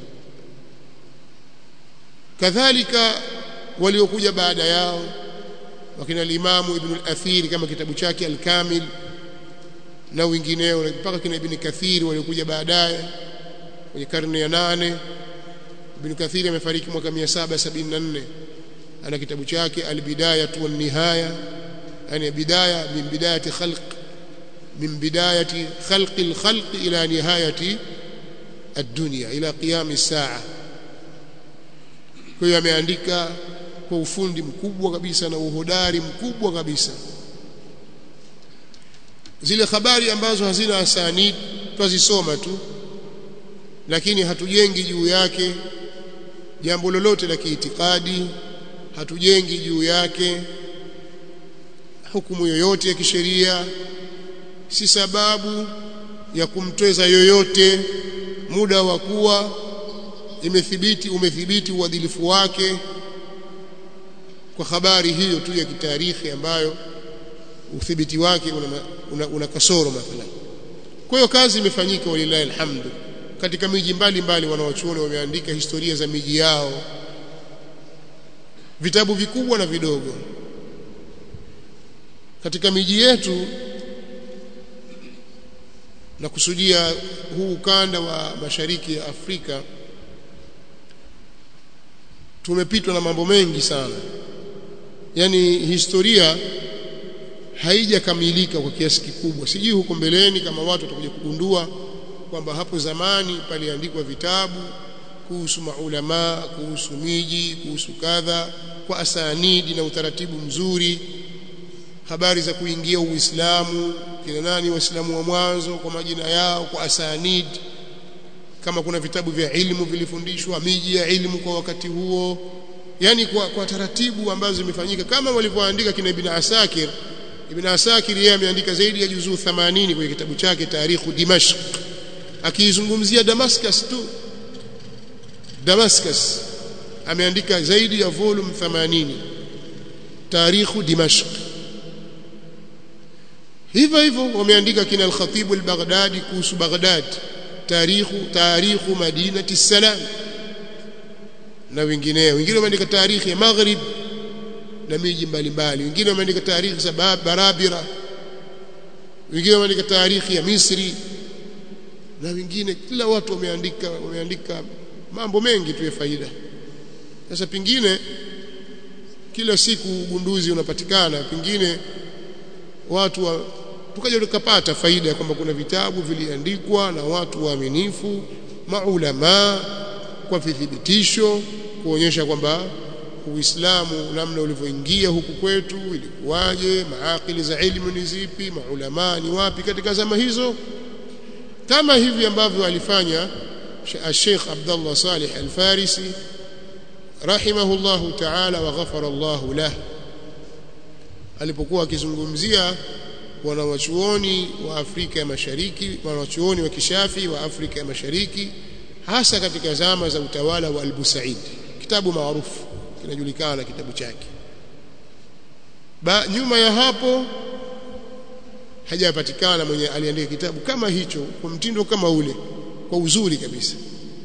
Speaker 1: kadhalika waliokuja baada yao wakina al-Imamu Ibn al-Athir kama kitabu chake al-Kamil na wengineo mpaka kina Ibn Kathir waliokuja baadaye kwenye karne ya nane Ibn Kathir amefariki mwaka 774 ana kitabu chake al-Bidayah wa nihaya yani bidaya min bidayati khalq من بداية خلق الخلق إلى نهاية الدنيا إلى قيام الساعة kwa hiyo ameandika kwa ufundi mkubwa kabisa na uhodari mkubwa kabisa zile habari ambazo hazina asanid twazisoma tu lakini hatujengi juu yake jambo lolote la kiitikadi hatujengi juu yake hukumu yoyote ya kisheria si sababu ya kumtweza yoyote muda wa kuwa imethibiti umethibiti uadilifu wake kwa habari hiyo tu ya kitarikhi ambayo uthibiti wake una, una, una kasoro mathalan kwa hiyo kazi imefanyika walillahi alhamdu katika miji mbalimbali wanawachuoni wameandika historia za miji yao vitabu vikubwa na vidogo katika miji yetu na kusudia huu ukanda wa mashariki ya Afrika tumepitwa na mambo mengi sana yani historia haijakamilika kwa kiasi kikubwa sijui huko mbeleni kama watu watakuja kugundua kwamba hapo zamani paliandikwa vitabu kuhusu maulama kuhusu miji kuhusu kadha kwa asanidi na utaratibu mzuri habari za kuingia Uislamu kina nani waislamu wa mwanzo kwa majina yao kwa asanid kama kuna vitabu vya ilmu vilifundishwa miji ya ilmu kwa wakati huo yani kwa, kwa taratibu ambazo zimefanyika kama walivyoandika kina Ibn Asakir Ibn Asakir yeye ameandika zaidi ya juzuu 80 kwenye kitabu chake Tarikhu Dimashq akiizungumzia Damascus tu Damascus ameandika zaidi ya volume 80 Tarikhu Dimashq hivyo hivyo wameandika kina al-Khatib al-Baghdadi kuhusu Baghdad tarikhu tarikhu madinati salam na wengineo wengine wameandika tarikhi ya Maghrib na miji mbalimbali wengine wameandika tarikhi za Barabira wengine wameandika tarikhi ya Misri na wengine kila watu wameandika wameandika mambo mengi tu ya faida sasa pingine kila siku ugunduzi unapatikana pingine watu wa tukaja tukapata faida ya kwamba kuna vitabu viliandikwa na watu waaminifu maulama kwa vithibitisho kuonyesha kwamba Uislamu namna ulivyoingia huku kwetu ilikuwaje maakili za elimu ni zipi maulama ni wapi katika zama hizo kama hivi ambavyo alifanya Sheikh Abdullah Salih Al-Farisi rahimahullahu ta'ala wa ghafara Allahu lahu alipokuwa akizungumzia wanawachuoni wa Afrika ya Mashariki wanawachuoni wa kishafi wa Afrika ya Mashariki hasa katika zama za utawala wa Al-Busaid kitabu maarufu kinajulikana kitabu chake ba nyuma ya hapo hajapatikana mwenye aliandika kitabu kama hicho kwa mtindo kama ule kwa uzuri kabisa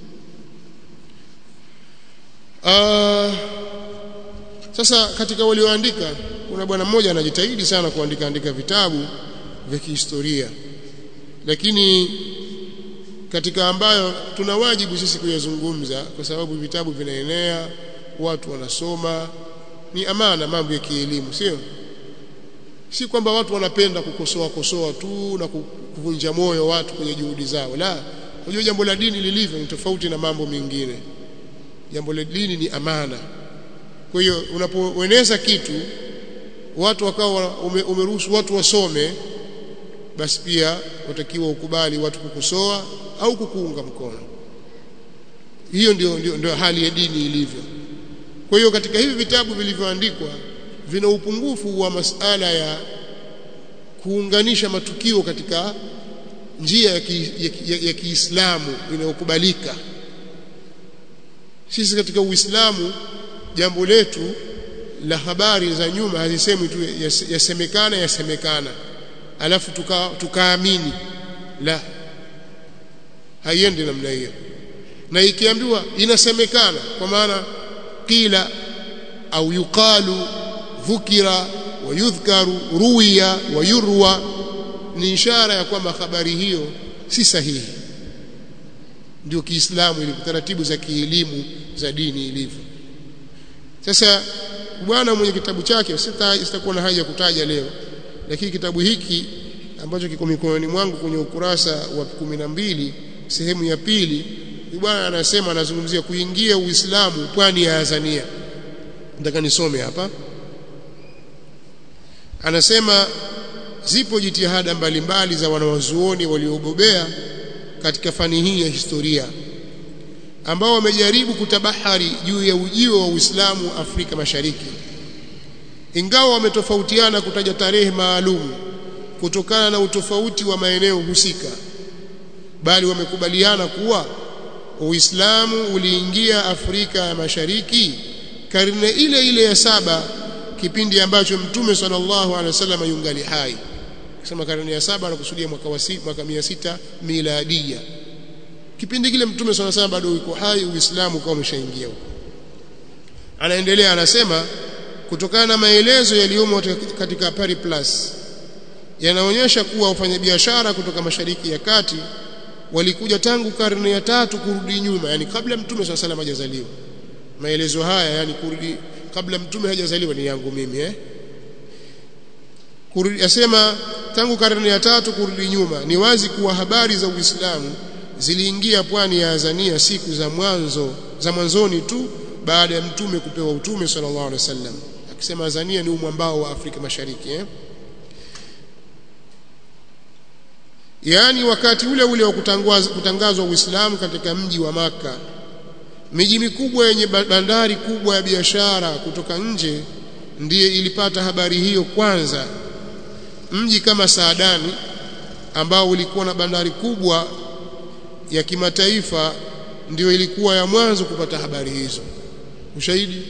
Speaker 1: uh, sasa katika walioandika kuna bwana mmoja anajitahidi sana kuandika andika vitabu vya kihistoria lakini katika ambayo tuna wajibu sisi kuyazungumza kwa sababu vitabu vinaenea watu wanasoma ni amana mambo ya kielimu sio si kwamba watu wanapenda kukosoa kosoa tu na kuvunja moyo watu kwenye juhudi zao la unajua jambo la dini lilivyo ni tofauti na mambo mengine jambo la dini ni amana kwa hiyo unapoeneza kitu watu wakawa ume, umeruhusu watu wasome basi pia watakiwa ukubali watu kukusoa au kukuunga mkono hiyo ndio, ndio, ndio hali ya dini ilivyo kwa hiyo katika hivi vitabu vilivyoandikwa vina upungufu wa masala ya kuunganisha matukio katika njia ya, ki, ya, ya, ya Kiislamu inayokubalika sisi katika Uislamu jambo letu la habari za nyuma hazisemwi tu yasemekana yasemekana alafu tukaamini tuka la haiendi namna hiyo na ikiambiwa inasemekana kwa maana qila au yuqalu dhukira wa yudhkaru ruwiya wa yurwa ni ishara ya kwamba habari hiyo si sahihi ndio Kiislamu ili taratibu za kielimu za dini ilivyo sasa bwana mwenye kitabu chake sitakuwa na haja kutaja leo lakini kitabu hiki ambacho kiko mikononi mwangu kwenye ukurasa wa kumi na mbili sehemu ya pili bwana anasema anazungumzia kuingia Uislamu pwani ya Tanzania nataka nisome hapa anasema zipo jitihada mbalimbali za wanawazuoni waliobobea katika fani hii ya historia ambao wamejaribu kutabahari juu ya ujio wa Uislamu Afrika Mashariki ingawa wametofautiana kutaja tarehe maalum kutokana na utofauti wa maeneo husika bali wamekubaliana kuwa Uislamu uliingia Afrika ya Mashariki karne ile ile ya saba kipindi ambacho Mtume sallallahu alaihi wasallam yungali hai kusema karne ya saba anakusudia mwaka wa mwaka 600 miladia kipindi kile Mtume sallallahu alaihi wasallam bado yuko hai Uislamu ukawa umeshaingia huko anaendelea anasema kutokana na maelezo yaliyomo katika Pari Plus yanaonyesha kuwa wafanyabiashara kutoka mashariki ya kati walikuja tangu karne ya tatu kurudi nyuma yani kabla mtume swalla salam hajazaliwa maelezo haya yani kurudi kabla mtume hajazaliwa ni yangu mimi eh kurudi asema tangu karne ya tatu kurudi nyuma ni wazi kuwa habari za Uislamu ziliingia pwani ya Azania siku za mwanzo za mwanzoni tu baada ya mtume kupewa utume sallallahu alaihi wasallam akisema Azania ni umwambao wa Afrika Mashariki eh yaani wakati ule ule wa kutangazwa Uislamu katika mji wa maka miji mikubwa yenye bandari kubwa ya biashara kutoka nje ndiye ilipata habari hiyo kwanza mji kama Saadani ambao ulikuwa na bandari kubwa ya kimataifa ndio ilikuwa ya mwanzo kupata habari hizo ushahidi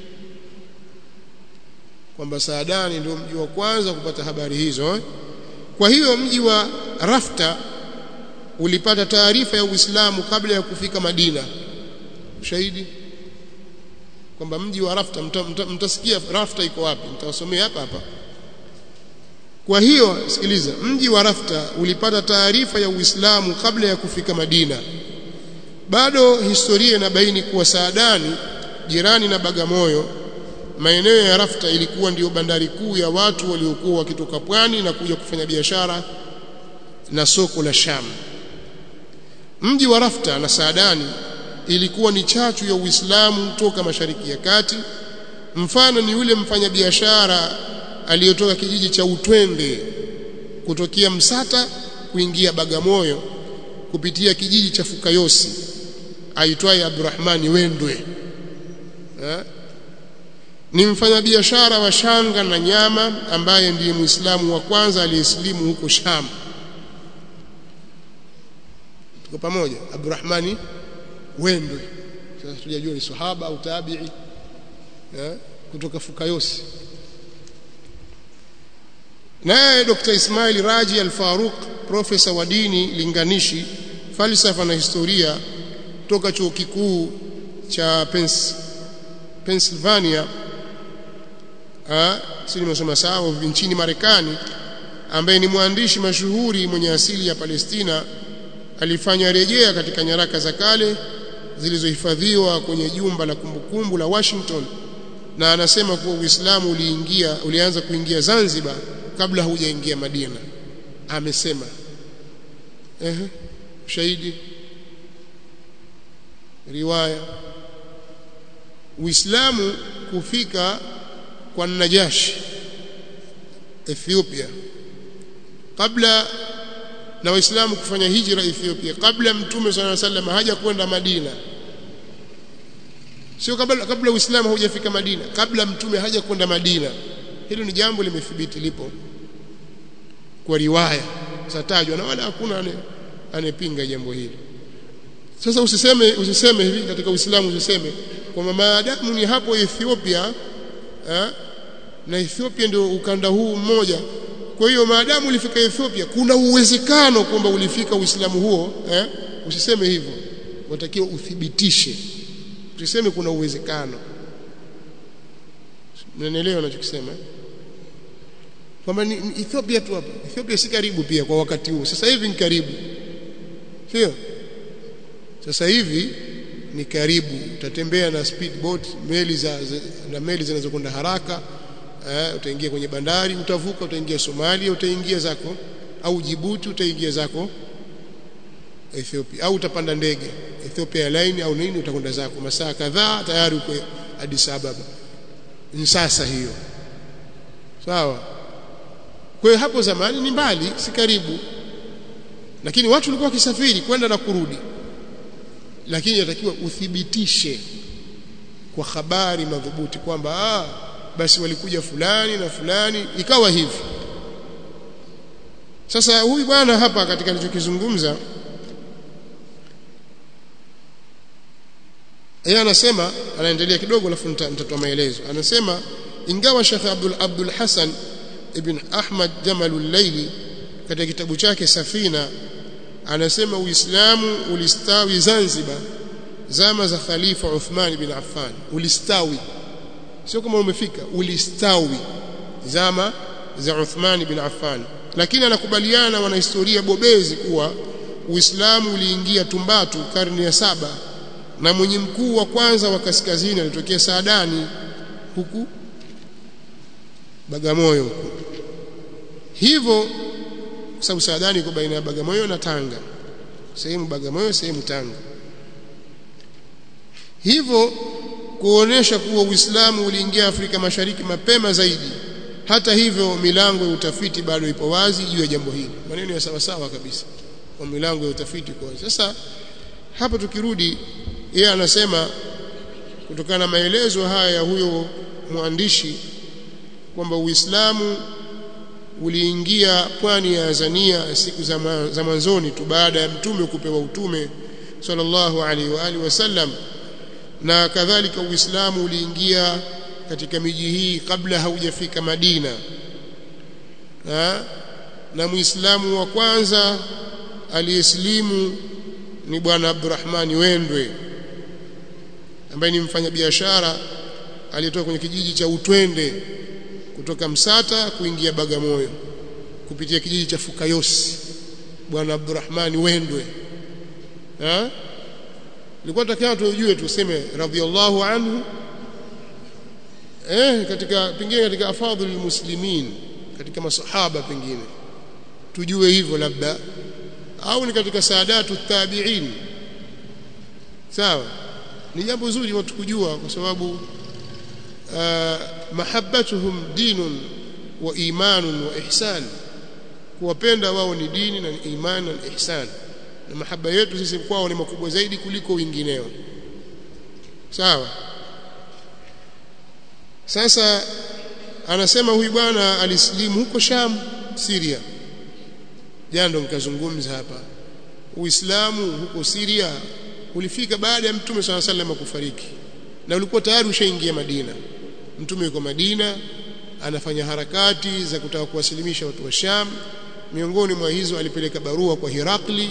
Speaker 1: kwamba Saadani ndio mji wa kwanza kupata habari hizo eh? kwa hiyo mji wa Rafta ulipata taarifa ya Uislamu kabla ya kufika Madina ushahidi kwamba mji wa Rafta mtasikia mta, mta Rafta iko wapi mtawasomea hapa hapa kwa hiyo sikiliza mji wa Rafta ulipata taarifa ya Uislamu kabla ya kufika Madina bado historia inabaini kuwa Saadani jirani na Bagamoyo maeneo ya Rafta ilikuwa ndiyo bandari kuu ya watu waliokuwa wakitoka pwani na kuja kufanya biashara na soko la Sham. Mji wa Rafta na Saadani ilikuwa ni chachu ya Uislamu toka Mashariki ya Kati. Mfano ni yule mfanyabiashara aliyotoka kijiji cha Utwende kutokea Msata kuingia Bagamoyo kupitia kijiji cha Fukayosi aitwaye Abdurrahmani Wendwe ha? ni mfanyabiashara wa shanga na nyama ambaye ndiye Muislamu wa kwanza aliyesilimu huko Sham. Tuko pamoja? Abdurrahmani Wendwe. Sasa tujajua ni sahaba au tabi'i eh, kutoka Fukayosi. Naye Dr. Ismail Raji Al-Faruq, profesa wa dini linganishi, falsafa na historia toka chuo kikuu cha Pens Pennsylvania si nimesoma sawa nchini Marekani ambaye ni mwandishi mashuhuri mwenye asili ya Palestina alifanya rejea katika nyaraka za kale zilizohifadhiwa kwenye jumba la kumbukumbu la Washington na anasema kuwa Uislamu uliingia ulianza kuingia Zanzibar kabla haujaingia Madina amesema eh shahidi riwaya Uislamu kufika kwa Najashi Ethiopia kabla na waislamu kufanya hijra Ethiopia kabla mtume صلى الله عليه وسلم haja kwenda Madina sio kabla kabla uislamu haujafika Madina kabla mtume haja kwenda Madina hilo ni jambo limethibiti lipo kwa riwaya zatajwa na wala hakuna anepinga jambo hili sasa usiseme usiseme hivi katika uislamu usiseme kwamba maadamu ni hapo Ethiopia eh, na Ethiopia ndio ukanda huu mmoja kwa hiyo maadamu ulifika Ethiopia kuna uwezekano kwamba ulifika Uislamu huo eh, usiseme hivyo watakiwa uthibitishe usiseme kuna uwezekano mnanielewa ninachokisema kwamba ni, ni Ethiopia tu hapa Ethiopia si karibu pia kwa wakati huu sasa hivi ni karibu sio sasa hivi ni karibu utatembea na speedboat meli za, za na meli zinazokwenda haraka eh, utaingia kwenye bandari utavuka utaingia Somalia utaingia zako au Djibouti utaingia zako Ethiopia au utapanda ndege Ethiopia Airline au nini utakwenda zako masaa kadhaa tayari uko Addis Ababa ni sasa hiyo sawa kwa hiyo hapo zamani ni mbali si karibu lakini watu walikuwa wakisafiri kwenda na kurudi lakini inatakiwa uthibitishe kwa habari madhubuti kwamba ah basi walikuja fulani na fulani ikawa hivi sasa huyu bwana hapa katika alichokizungumza yeye anasema anaendelea kidogo alafu nitatoa maelezo anasema ingawa Sheikh Abdul Abdul Hassan ibn Ahmad Jamalul Layli katika kitabu chake Safina anasema Uislamu ulistawi Zanzibar zama za Khalifa Uthman bin Affan ulistawi sio kama umefika ulistawi zama za Uthman bin Affan lakini anakubaliana na wanahistoria bobezi kuwa Uislamu uliingia Tumbatu karne ya saba na mwenye mkuu wa kwanza wa kaskazini alitokea Saadani huku Bagamoyo huku hivyo sababu Saadani iko baina ya Bagamoyo na Tanga sehemu Bagamoyo sehemu Tanga hivyo kuonesha kuwa Uislamu uliingia Afrika Mashariki mapema zaidi hata hivyo milango ya utafiti bado ipo wazi juu ya jambo hili maneno ya sawa sawa kabisa kwa milango ya utafiti kwa wazi sasa hapa tukirudi yeye anasema kutokana na maelezo haya ya huyo mwandishi kwamba Uislamu uliingia pwani ya Azania siku za mwanzoni tu baada ya mtume kupewa utume sallallahu alaihi wa alihi wasallam na kadhalika Uislamu uliingia katika miji hii kabla haujafika Madina ha? na Muislamu wa kwanza aliyeslimu ni bwana Abdurrahmani Wendwe ambaye ni mfanyabiashara aliyetoka kwenye kijiji cha Utwende kutoka Msata kuingia Bagamoyo kupitia kijiji cha Fukayosi bwana Abdurrahmani Wendwe ha nilikuwa nataka tujue tuseme radhiallahu anhu eh katika pengine katika afadhul muslimin katika masahaba pengine tujue hivyo labda au ni katika saadatu tabi'in sawa ni jambo zuri watu kujua kwa sababu uh, mahabbatuhum dinun wa imanun wa ihsan kuwapenda wao ni dini na imani na ihsan na mahaba yetu sisi kwao ni makubwa zaidi kuliko wengineo sawa sasa anasema huyu bwana alisilimu huko Sham Syria jando nikazungumza hapa Uislamu huko Syria ulifika baada ya Mtume swalla sallam kufariki na ulikuwa tayari ushaingia Madina Mtume yuko Madina anafanya harakati za kutaka kuwasilimisha watu wa Sham miongoni mwa hizo alipeleka barua kwa Hirakli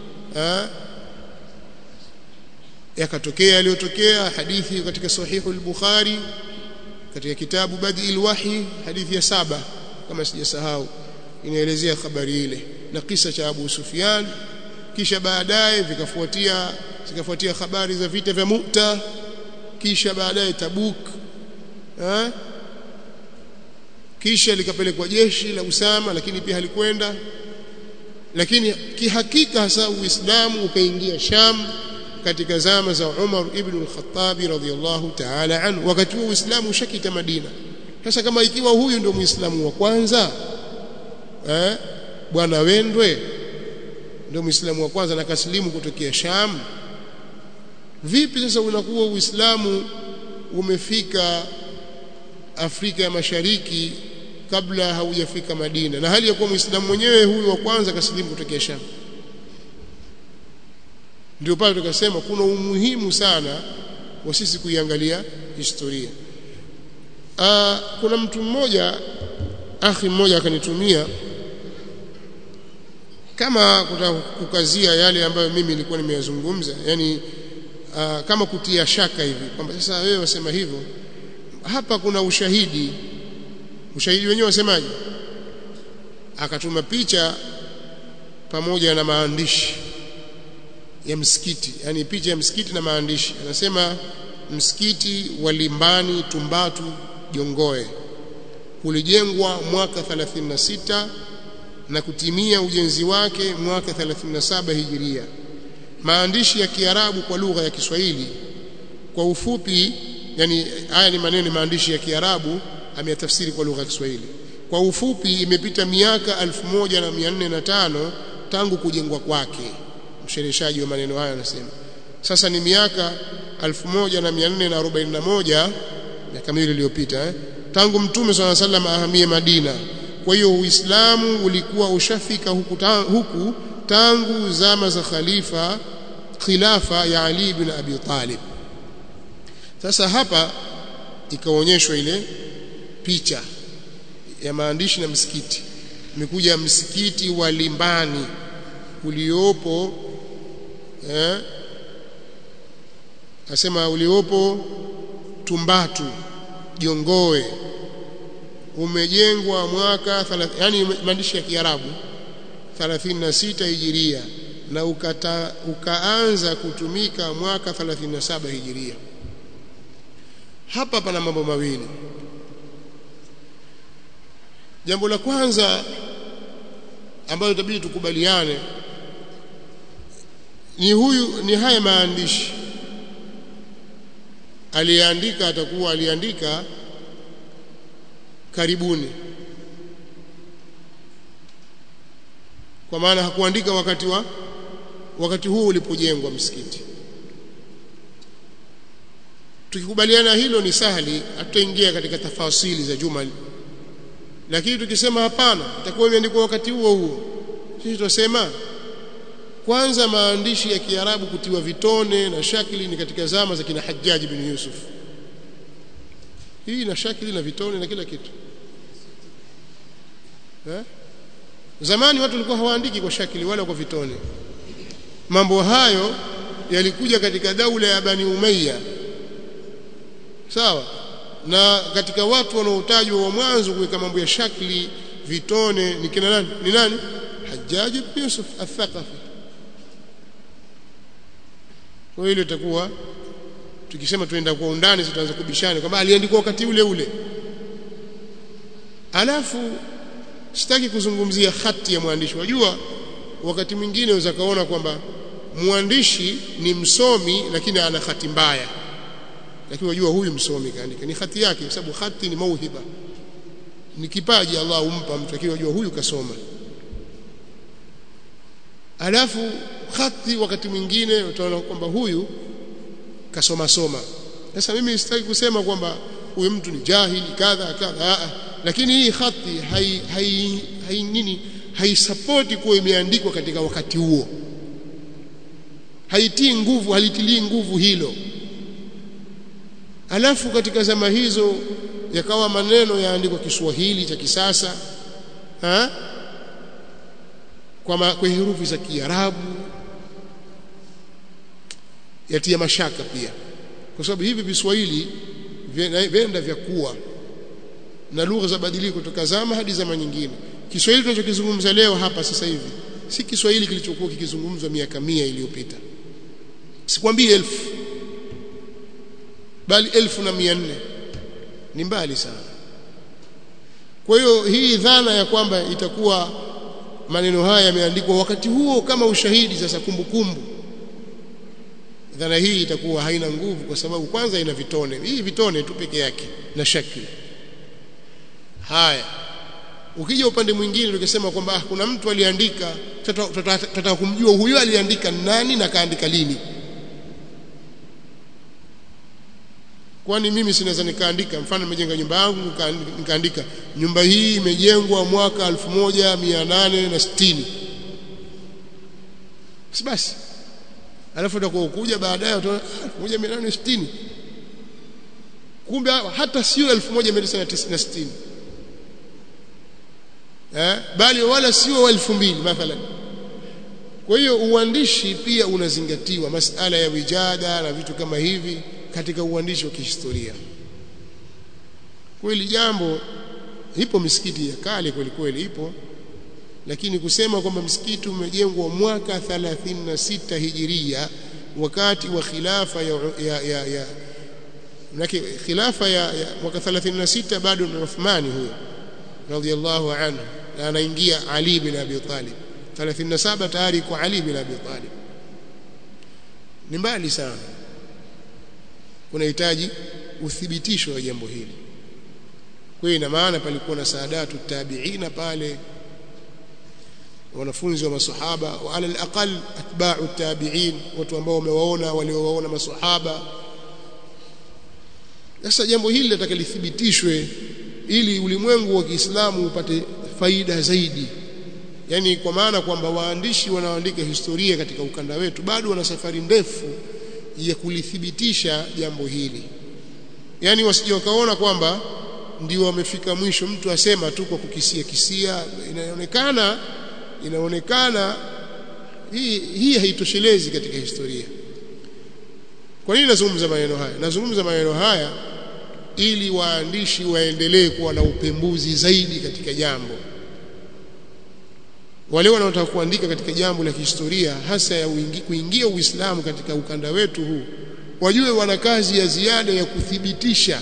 Speaker 1: yakatokea yaliyotokea hadithi katika sahihu al-Bukhari katika kitabu Badi'il Wahi hadithi ya saba kama sijasahau inaelezea habari ile na kisa cha Abu Sufyan kisha baadaye vikafuatia zikafuatia habari za vita vya Mu'ta kisha baadaye Tabuk ha? kisha likapelekwa jeshi la Usama lakini pia halikwenda lakini kihakika hasa Uislamu ukaingia Sham katika zama za Umar ibn al-Khattab radhiyallahu ta'ala anhu wakati huo Uislamu ushakita Madina sasa kama ikiwa huyu ndio Muislamu wa kwanza eh bwana Wendwe ndio Muislamu wa kwanza na kaslimu kutokea Sham vipi sasa unakuwa Uislamu umefika Afrika ya Mashariki kabla haujafika Madina na hali ya kuwa Muislamu mwenyewe huyu wa kwanza kaslimu kutokea Sham ndio pale tukasema kuna umuhimu sana wa sisi kuiangalia historia Aa, kuna mtu mmoja akhi mmoja akanitumia kama kutaka kukazia yale ambayo mimi nilikuwa nimeyazungumza yani aa, kama kutia shaka hivi kwamba sasa wewe wasema hivyo hapa kuna ushahidi ushahidi wenyewe wasemaje akatuma picha pamoja na maandishi ya msikiti yani picha ya msikiti na maandishi anasema msikiti wa Limbani Tumbatu Jongoe ulijengwa mwaka 36 na kutimia ujenzi wake mwaka 37 hijiria maandishi ya Kiarabu kwa lugha ya Kiswahili kwa ufupi yani haya ni maneno maandishi ya Kiarabu ameyatafsiri kwa lugha ya Kiswahili kwa ufupi imepita miaka 1405 tangu kujengwa kwake mshereheshaji wa maneno haya anasema sasa ni miaka 1441 miaka miwili iliyopita eh? tangu mtume swalla sallam ahamie Madina kwa hiyo Uislamu ulikuwa ushafika huku, ta, huku tangu zama za khalifa khilafa ya Ali ibn Abi Talib sasa hapa ikaonyeshwa ile picha ya maandishi na msikiti imekuja msikiti wa Limbani uliopo eh asema uliopo Tumbatu Jongoe umejengwa mwaka yani maandishi ya Kiarabu 36 hijiria na ukata, ukaanza kutumika mwaka 37 hijiria hapa pana mambo mawili jambo la kwanza ambalo itabidi tukubaliane ni huyu ni haya maandishi aliandika atakuwa aliandika karibuni kwa maana hakuandika wakati wa wakati huu ulipojengwa msikiti tukikubaliana hilo ni sahali hatutaingia katika tafasili za jumali lakini tukisema hapana itakuwa imeandikwa wakati huo huo sisi tutasema kwanza maandishi ya Kiarabu kutiwa vitone na shakili ni katika zama za kina Hajjaj bin Yusuf hii na shakili na vitone na kila kitu eh? zamani watu walikuwa hawaandiki kwa shakili wala kwa vitone mambo hayo yalikuja katika daula ya Bani Umayya sawa na katika watu wanaotajwa wa mwanzo kuweka mambo ya shakli vitone ni kina nani ni nani Hajjaj ibn Yusuf al-Thaqafi kwa hiyo itakuwa tukisema tuenda kwa undani tutaanza kubishana kwamba aliandikwa wakati ule ule alafu sitaki kuzungumzia hati ya mwandishi wajua wakati mwingine unaweza kaona kwamba mwandishi ni msomi lakini ana hati mbaya lakini wajua huyu msomi kaandika ni hati yake kwa sababu hati ni mauhiba ni kipaji Allah humpa mtu lakini wajua huyu kasoma alafu hati wakati mwingine utaona kwamba huyu kasoma soma sasa mimi sitaki kusema kwamba huyu mtu ni jahili kadha kadha lakini hii hati hai, hai, hai nini haisapoti kuwa imeandikwa katika wakati huo haitii nguvu halitilii nguvu hilo alafu katika zama hizo yakawa maneno yaandikwa Kiswahili cha kisasa ha? kwa, ma, kwa herufi za Kiarabu yatia mashaka pia kwa sababu hivi viswahili venda vya kuwa na lugha za badiliko kutoka zama hadi zama nyingine Kiswahili tunachokizungumza leo hapa sasa hivi si Kiswahili kilichokuwa kikizungumzwa miaka mia iliyopita sikwambii elfu bali elfu na mia nne ni mbali sana kwa hiyo hii dhana ya kwamba itakuwa maneno haya yameandikwa wakati huo kama ushahidi sasa kumbukumbu dhana hii itakuwa haina nguvu kwa sababu kwanza ina vitone hii vitone tu peke yake na shakli haya ukija upande mwingine tukisema kwamba ah, kuna mtu aliandika tutataka kumjua huyo aliandika nani na kaandika lini kwani mimi sinaweza nikaandika mfano nimejenga nyumba yangu nikaandika nyumba hii imejengwa mwaka 1860 si basi alafu utakuwa ukuja baadaye utaona 1860 kumbe hata sio 1960 eh bali wala sio 2000 mathalan kwa hiyo uandishi pia unazingatiwa masala ya wijada na vitu kama hivi katika uandishi wa kihistoria kweli jambo ipo misikiti ya kale kweli kweli ipo lakini kusema kwamba msikiti umejengwa mwaka 36 hijiria wakati wa khilafa ya ya ya, ya Manake khilafa ya, ya mwaka 36 bado ni Uthmani huyo radhiallahu anhu na anaingia Ali bin Abi Talib 37 tayari kwa Ali bin Abi Talib ni mbali sana unahitaji uthibitisho wa jambo hili kwa hiyo ina maana palikuwa na saadatu tabiina pale wanafunzi wa masahaba wa ala alaqal atba'u tabi'in watu ambao wamewaona waliowaona masahaba sasa jambo hili linataka lithibitishwe ili ulimwengu wa Kiislamu upate faida zaidi yani kwa maana kwamba waandishi wanaoandika historia katika ukanda wetu bado wana safari ndefu ya kulithibitisha jambo hili yani wasije wakaona kwamba ndio wamefika mwisho mtu asema tu kwa kukisia kisia inaonekana inaonekana hii hii haitoshelezi katika historia kwa nini nazungumza maneno haya nazungumza maneno haya ili waandishi waendelee kuwa na upembuzi zaidi katika jambo wale wanaotaka kuandika katika jambo la kihistoria hasa ya uingi, kuingia Uislamu katika ukanda wetu huu wajue wana kazi ya ziada ya kuthibitisha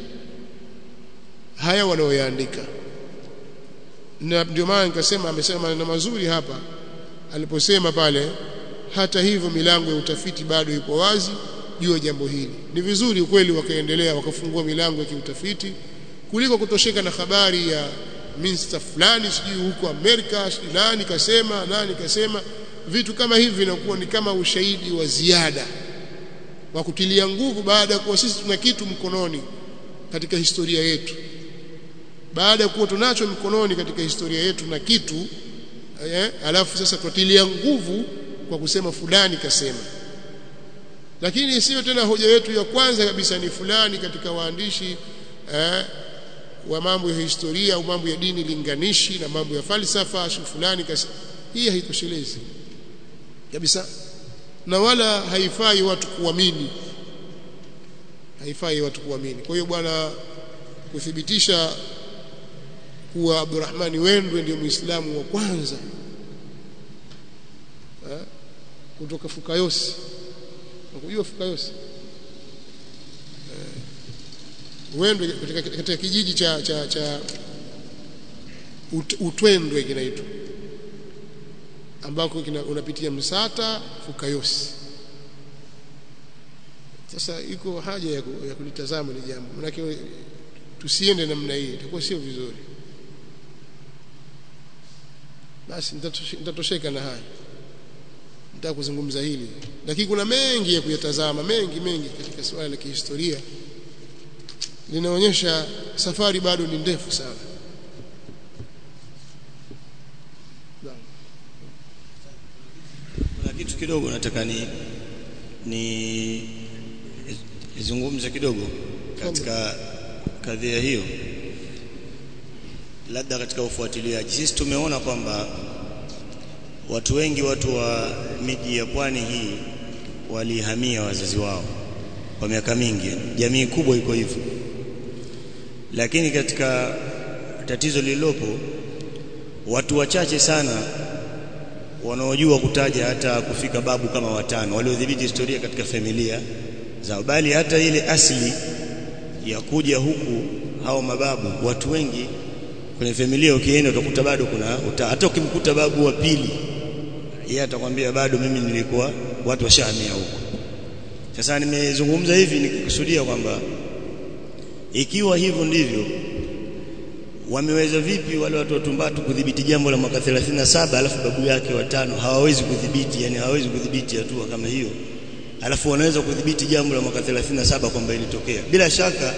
Speaker 1: haya wanaoyaandika na ndio maana nikasema amesema maneno mazuri hapa aliposema pale hata hivyo milango ya utafiti bado iko wazi juu ya jambo hili ni vizuri ukweli wakaendelea wakafungua milango ya kiutafiti kuliko kutosheka na habari ya minista fulani sijui huko Amerika sijui nani kasema nani kasema vitu kama hivi vinakuwa ni kama ushahidi wa ziada wa kutilia nguvu baada ya kuwa sisi tuna kitu mkononi katika historia yetu baada ya kuwa tunacho mkononi katika historia yetu na kitu eh, alafu sasa tutilia nguvu kwa kusema fulani kasema lakini isiyo tena hoja yetu ya kwanza kabisa ni fulani katika waandishi eh, wa mambo ya historia au mambo ya dini linganishi na mambo ya falsafa shu fulani kasema hii haitoshelezi kabisa na wala haifai watu kuamini haifai watu kuamini kwa hiyo bwana kuthibitisha kuwa Abdurrahmani Wendwe ndio Muislamu wa kwanza ha? kutoka Fukayosi unajua Fukayosi Wendwe katika, katika kijiji cha cha cha ut, Utwendwe kinaitwa ambako kina, unapitia Msata Fukayosi sasa iko haja ya, ya kulitazama ni jambo manake tusiende namna hii itakuwa sio vizuri basi nitatosheka na haya nitaka kuzungumza hili lakini kuna mengi ya kuyatazama mengi mengi katika swala la kihistoria linaonyesha safari bado ni ndefu sana
Speaker 2: kuna kitu kidogo nataka ni ni izungumze kidogo katika kadhia hiyo labda katika ufuatiliaji sisi tumeona kwamba watu wengi watu wa miji ya pwani hii walihamia wazazi wao kwa miaka mingi jamii kubwa iko hivyo lakini katika tatizo lililopo watu wachache sana wanaojua kutaja hata kufika babu kama watano waliodhibiti historia katika familia zao bali hata ile asili ya kuja huku hao mababu watu wengi kwenye familia ukienda utakuta bado kuna uta, hata ukimkuta babu wa pili yeye atakwambia bado mimi nilikuwa watu washahamia huko sasa nimezungumza hivi nikikusudia kwamba ikiwa hivyo ndivyo wameweza vipi wale watu wa Tumbatu kudhibiti jambo la mwaka 37 alafu babu yake watano hawawezi kudhibiti yani hawawezi kudhibiti hatua kama hiyo alafu wanaweza kudhibiti jambo la mwaka 37 kwamba ilitokea bila shaka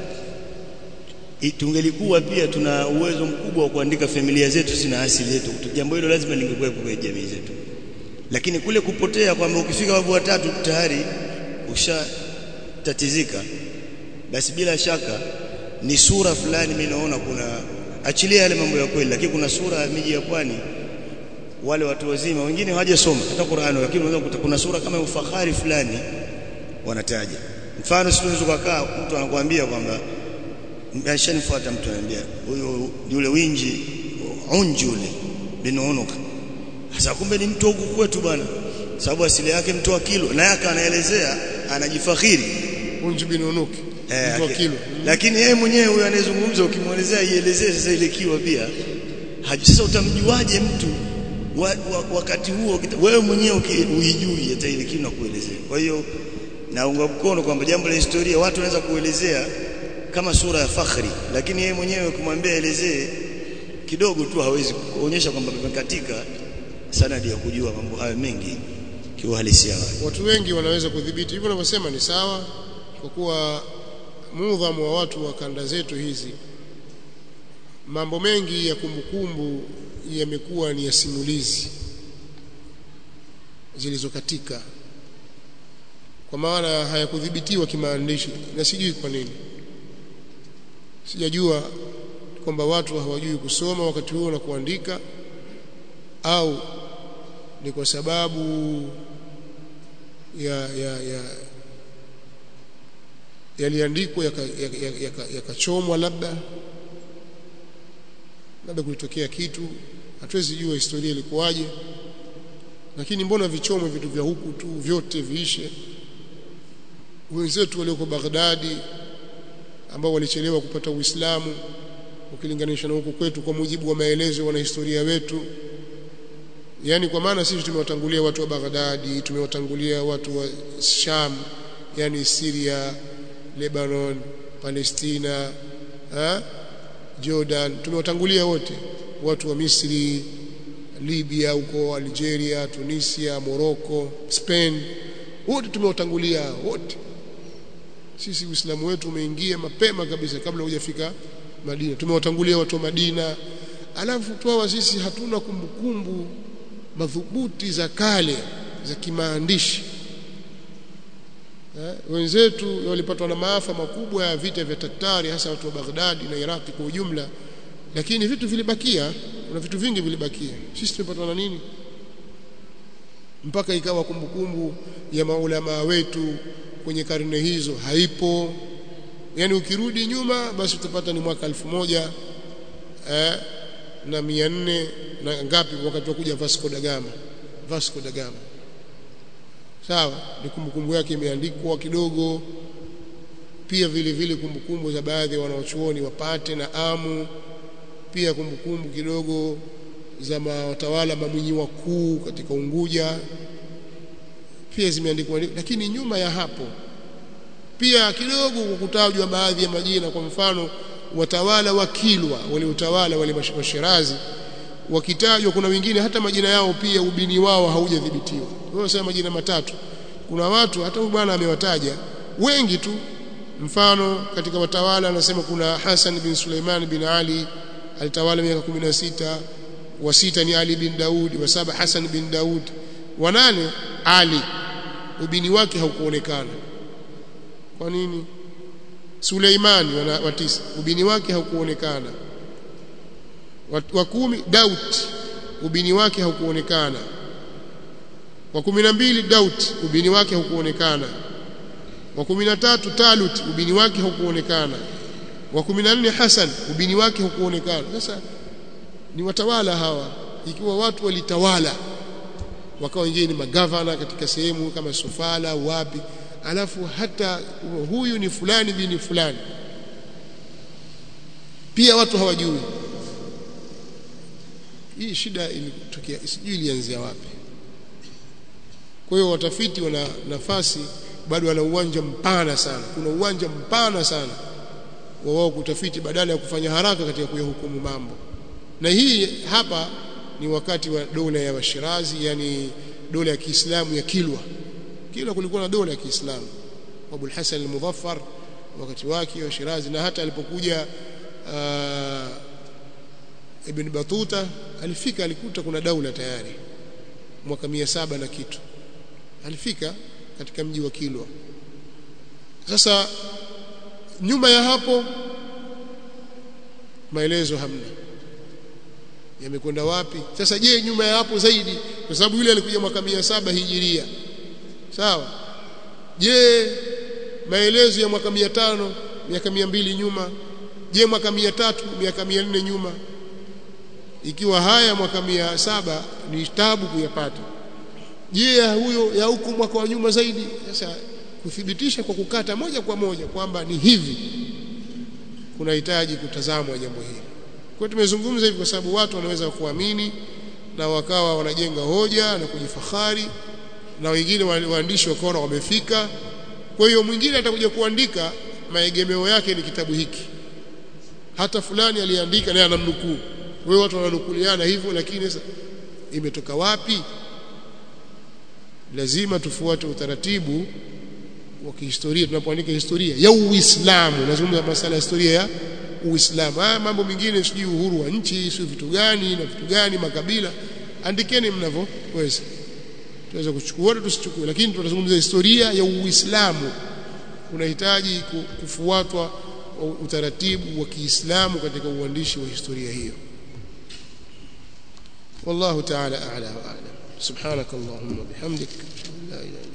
Speaker 2: tungelikuwa pia tuna uwezo mkubwa wa kuandika familia zetu sina asili yetu jambo hilo lazima lingekuwepo kwenye jamii zetu lakini kule kupotea kwamba ukifika wavu watatu tayari ushatatizika basi bila shaka ni sura fulani mimi naona kuna achilia yale mambo ya kweli lakini kuna sura ya miji ya pwani wale watu wazima wengine hawajasoma hata Qur'ani lakini unaweza kukuta kuna sura kama ufahari fulani wanataja mfano sisi tunaweza kukaa mtu anakuambia kwamba ashanifuata mtu ananiambia huyo yule winji unjule bin unuka sasa kumbe ni mtu huku kwetu bwana sababu asili yake mtu wa kilo na yake anaelezea anajifakhiri
Speaker 1: unju bin unuki
Speaker 2: eh,
Speaker 1: mtu wa kilo
Speaker 2: lakini yeye mwenyewe huyo anayezungumza ukimwelezea ielezee sasa ile kiwa pia haji sasa utamjuaje mtu wa, wa, wakati huo wewe mwenyewe uijui hata ile kitu nakuelezea kwa hiyo naunga mkono kwamba jambo la historia watu wanaweza kuelezea kama sura ya fakhri lakini yeye mwenyewe kumwambia elezee kidogo tu hawezi kuonyesha kwamba pamekatika sanadi ya kujua mambo hayo mengi kiuhalisia
Speaker 1: watu wengi wanaweza kudhibiti hivyo unavyosema ni sawa kwa kuwa mudhamu wa watu wa kanda zetu hizi mambo mengi ya kumbukumbu yamekuwa ni ya simulizi zilizokatika kwa maana hayakudhibitiwa kimaandishi na sijui kwa nini sijajua kwamba watu hawajui kusoma wakati huo na kuandika au ni kwa sababu ya ya ya yaliandikwa yakachomwa ya, ya, ya labda labda kulitokea kitu hatuwezi jua historia ilikuwaje lakini mbona vichomwe vitu vya huku tu vyote viishe wenzetu walioko Baghdadi ambao walichelewa kupata Uislamu ukilinganisha na huku kwetu kwa mujibu wa maelezo ya wanahistoria wetu yani kwa maana sisi tumewatangulia watu wa Baghdadi tumewatangulia watu wa Sham yani Syria Lebanon Palestina ha? Jordan tumewatangulia wote watu wa Misri Libya huko Algeria Tunisia Morocco Spain wote tumewatangulia wote sisi Uislamu wetu umeingia mapema kabisa kabla hujafika Madina tumewatangulia watu wa Madina alafu tuawa sisi hatuna kumbukumbu madhubuti za kale za kimaandishi eh, wenzetu walipatwa na maafa makubwa ya vita vya Tatari hasa watu wa Baghdadi na Iraki kwa ujumla lakini vitu vilibakia kuna vitu vingi vilibakia sisi tumepatwa na nini mpaka ikawa kumbukumbu ya maulama wetu kwenye karne hizo haipo yani ukirudi nyuma basi utapata ni mwaka elfu moja eh, na mia nne na ngapi wakati wa kuja Vasco da Gama Vasco da Gama sawa ni kumbukumbu yake imeandikwa kidogo pia vile vile kumbukumbu za baadhi ya wanaochuoni wapate na amu pia kumbukumbu kidogo za watawala mamwinyi wakuu katika Unguja pia zimeandikwa lakini nyuma ya hapo pia kidogo kukutajwa baadhi ya majina kwa mfano watawala wa Kilwa wale utawala wale Washirazi wakitajwa kuna wengine hata majina yao pia ubini wao haujadhibitiwa wao sema majina matatu kuna watu hata huyu bwana amewataja wengi tu mfano katika watawala anasema kuna Hassan bin Suleiman bin Ali alitawala miaka 16 wa sita ni Ali bin Daud wa saba Hassan bin Daud wa nane Ali ubini wake haukuonekana kwa nini Suleimani wa tisa ubini wake haukuonekana wa kumi Daud ubini wake haukuonekana wa kumi na mbili Daud ubini wake haukuonekana wa kumi na tatu Talut ubini wake haukuonekana wa kumi na nne Hasan ubini wake haukuonekana sasa ni watawala hawa ikiwa watu walitawala wakawa wengine ni magavana katika sehemu kama Sofala wapi alafu hata huyu ni fulani bini fulani pia watu hawajui hii shida ilitokea sijui ilianzia wapi kwa hiyo watafiti wana nafasi bado wana uwanja mpana sana kuna uwanja mpana sana wa wao kutafiti badala ya kufanya haraka katika kuyahukumu mambo na hii hapa ni wakati wa dola ya Washirazi yani dola ya Kiislamu ya Kilwa Kilwa kulikuwa na dola ya Kiislamu Abu Hassan al-Muzaffar wakati wake wa Shirazi na hata alipokuja uh, Ibn Batuta alifika alikuta kuna daula tayari mwaka mia saba na kitu alifika katika mji wa Kilwa sasa nyuma ya hapo maelezo hamna yamekwenda wapi sasa je nyuma ya hapo zaidi kwa sababu yule alikuja mwaka mia saba hijiria sawa je maelezo ya mwaka mia tano miaka mia mbili nyuma je mwaka mia tatu miaka mia nne nyuma ikiwa haya mwaka mia saba ni tabu kuyapata je ya huyo ya huku mwaka wa nyuma zaidi sasa kuthibitisha kwa kukata moja kwa moja kwamba ni hivi kunahitaji kutazamwa jambo hili kwa tumezungumza hivi kwa sababu watu wanaweza kuamini na wakawa wanajenga hoja na kujifahari na wengine waandishi wakaona wamefika kwa hiyo mwingine atakuja kuandika maegemeo yake ni kitabu hiki hata fulani aliandika naye anamnukuu wewe watu wananukuliana hivyo lakini sasa imetoka wapi lazima tufuate utaratibu wa kihistoria tunapoandika historia ya Uislamu nazungumza masala ya historia ya Uislamu haya mambo mengine sijui uhuru wa nchi sio vitu gani na vitu gani makabila andikeni mnavyoweza tunaweza kuchukua na tusichukue lakini tunazungumza historia ya Uislamu kunahitaji kufuatwa utaratibu wa Kiislamu katika uandishi wa historia hiyo والله تعالى أعلى وأعلم سبحانك اللهم وبحمدك لا إله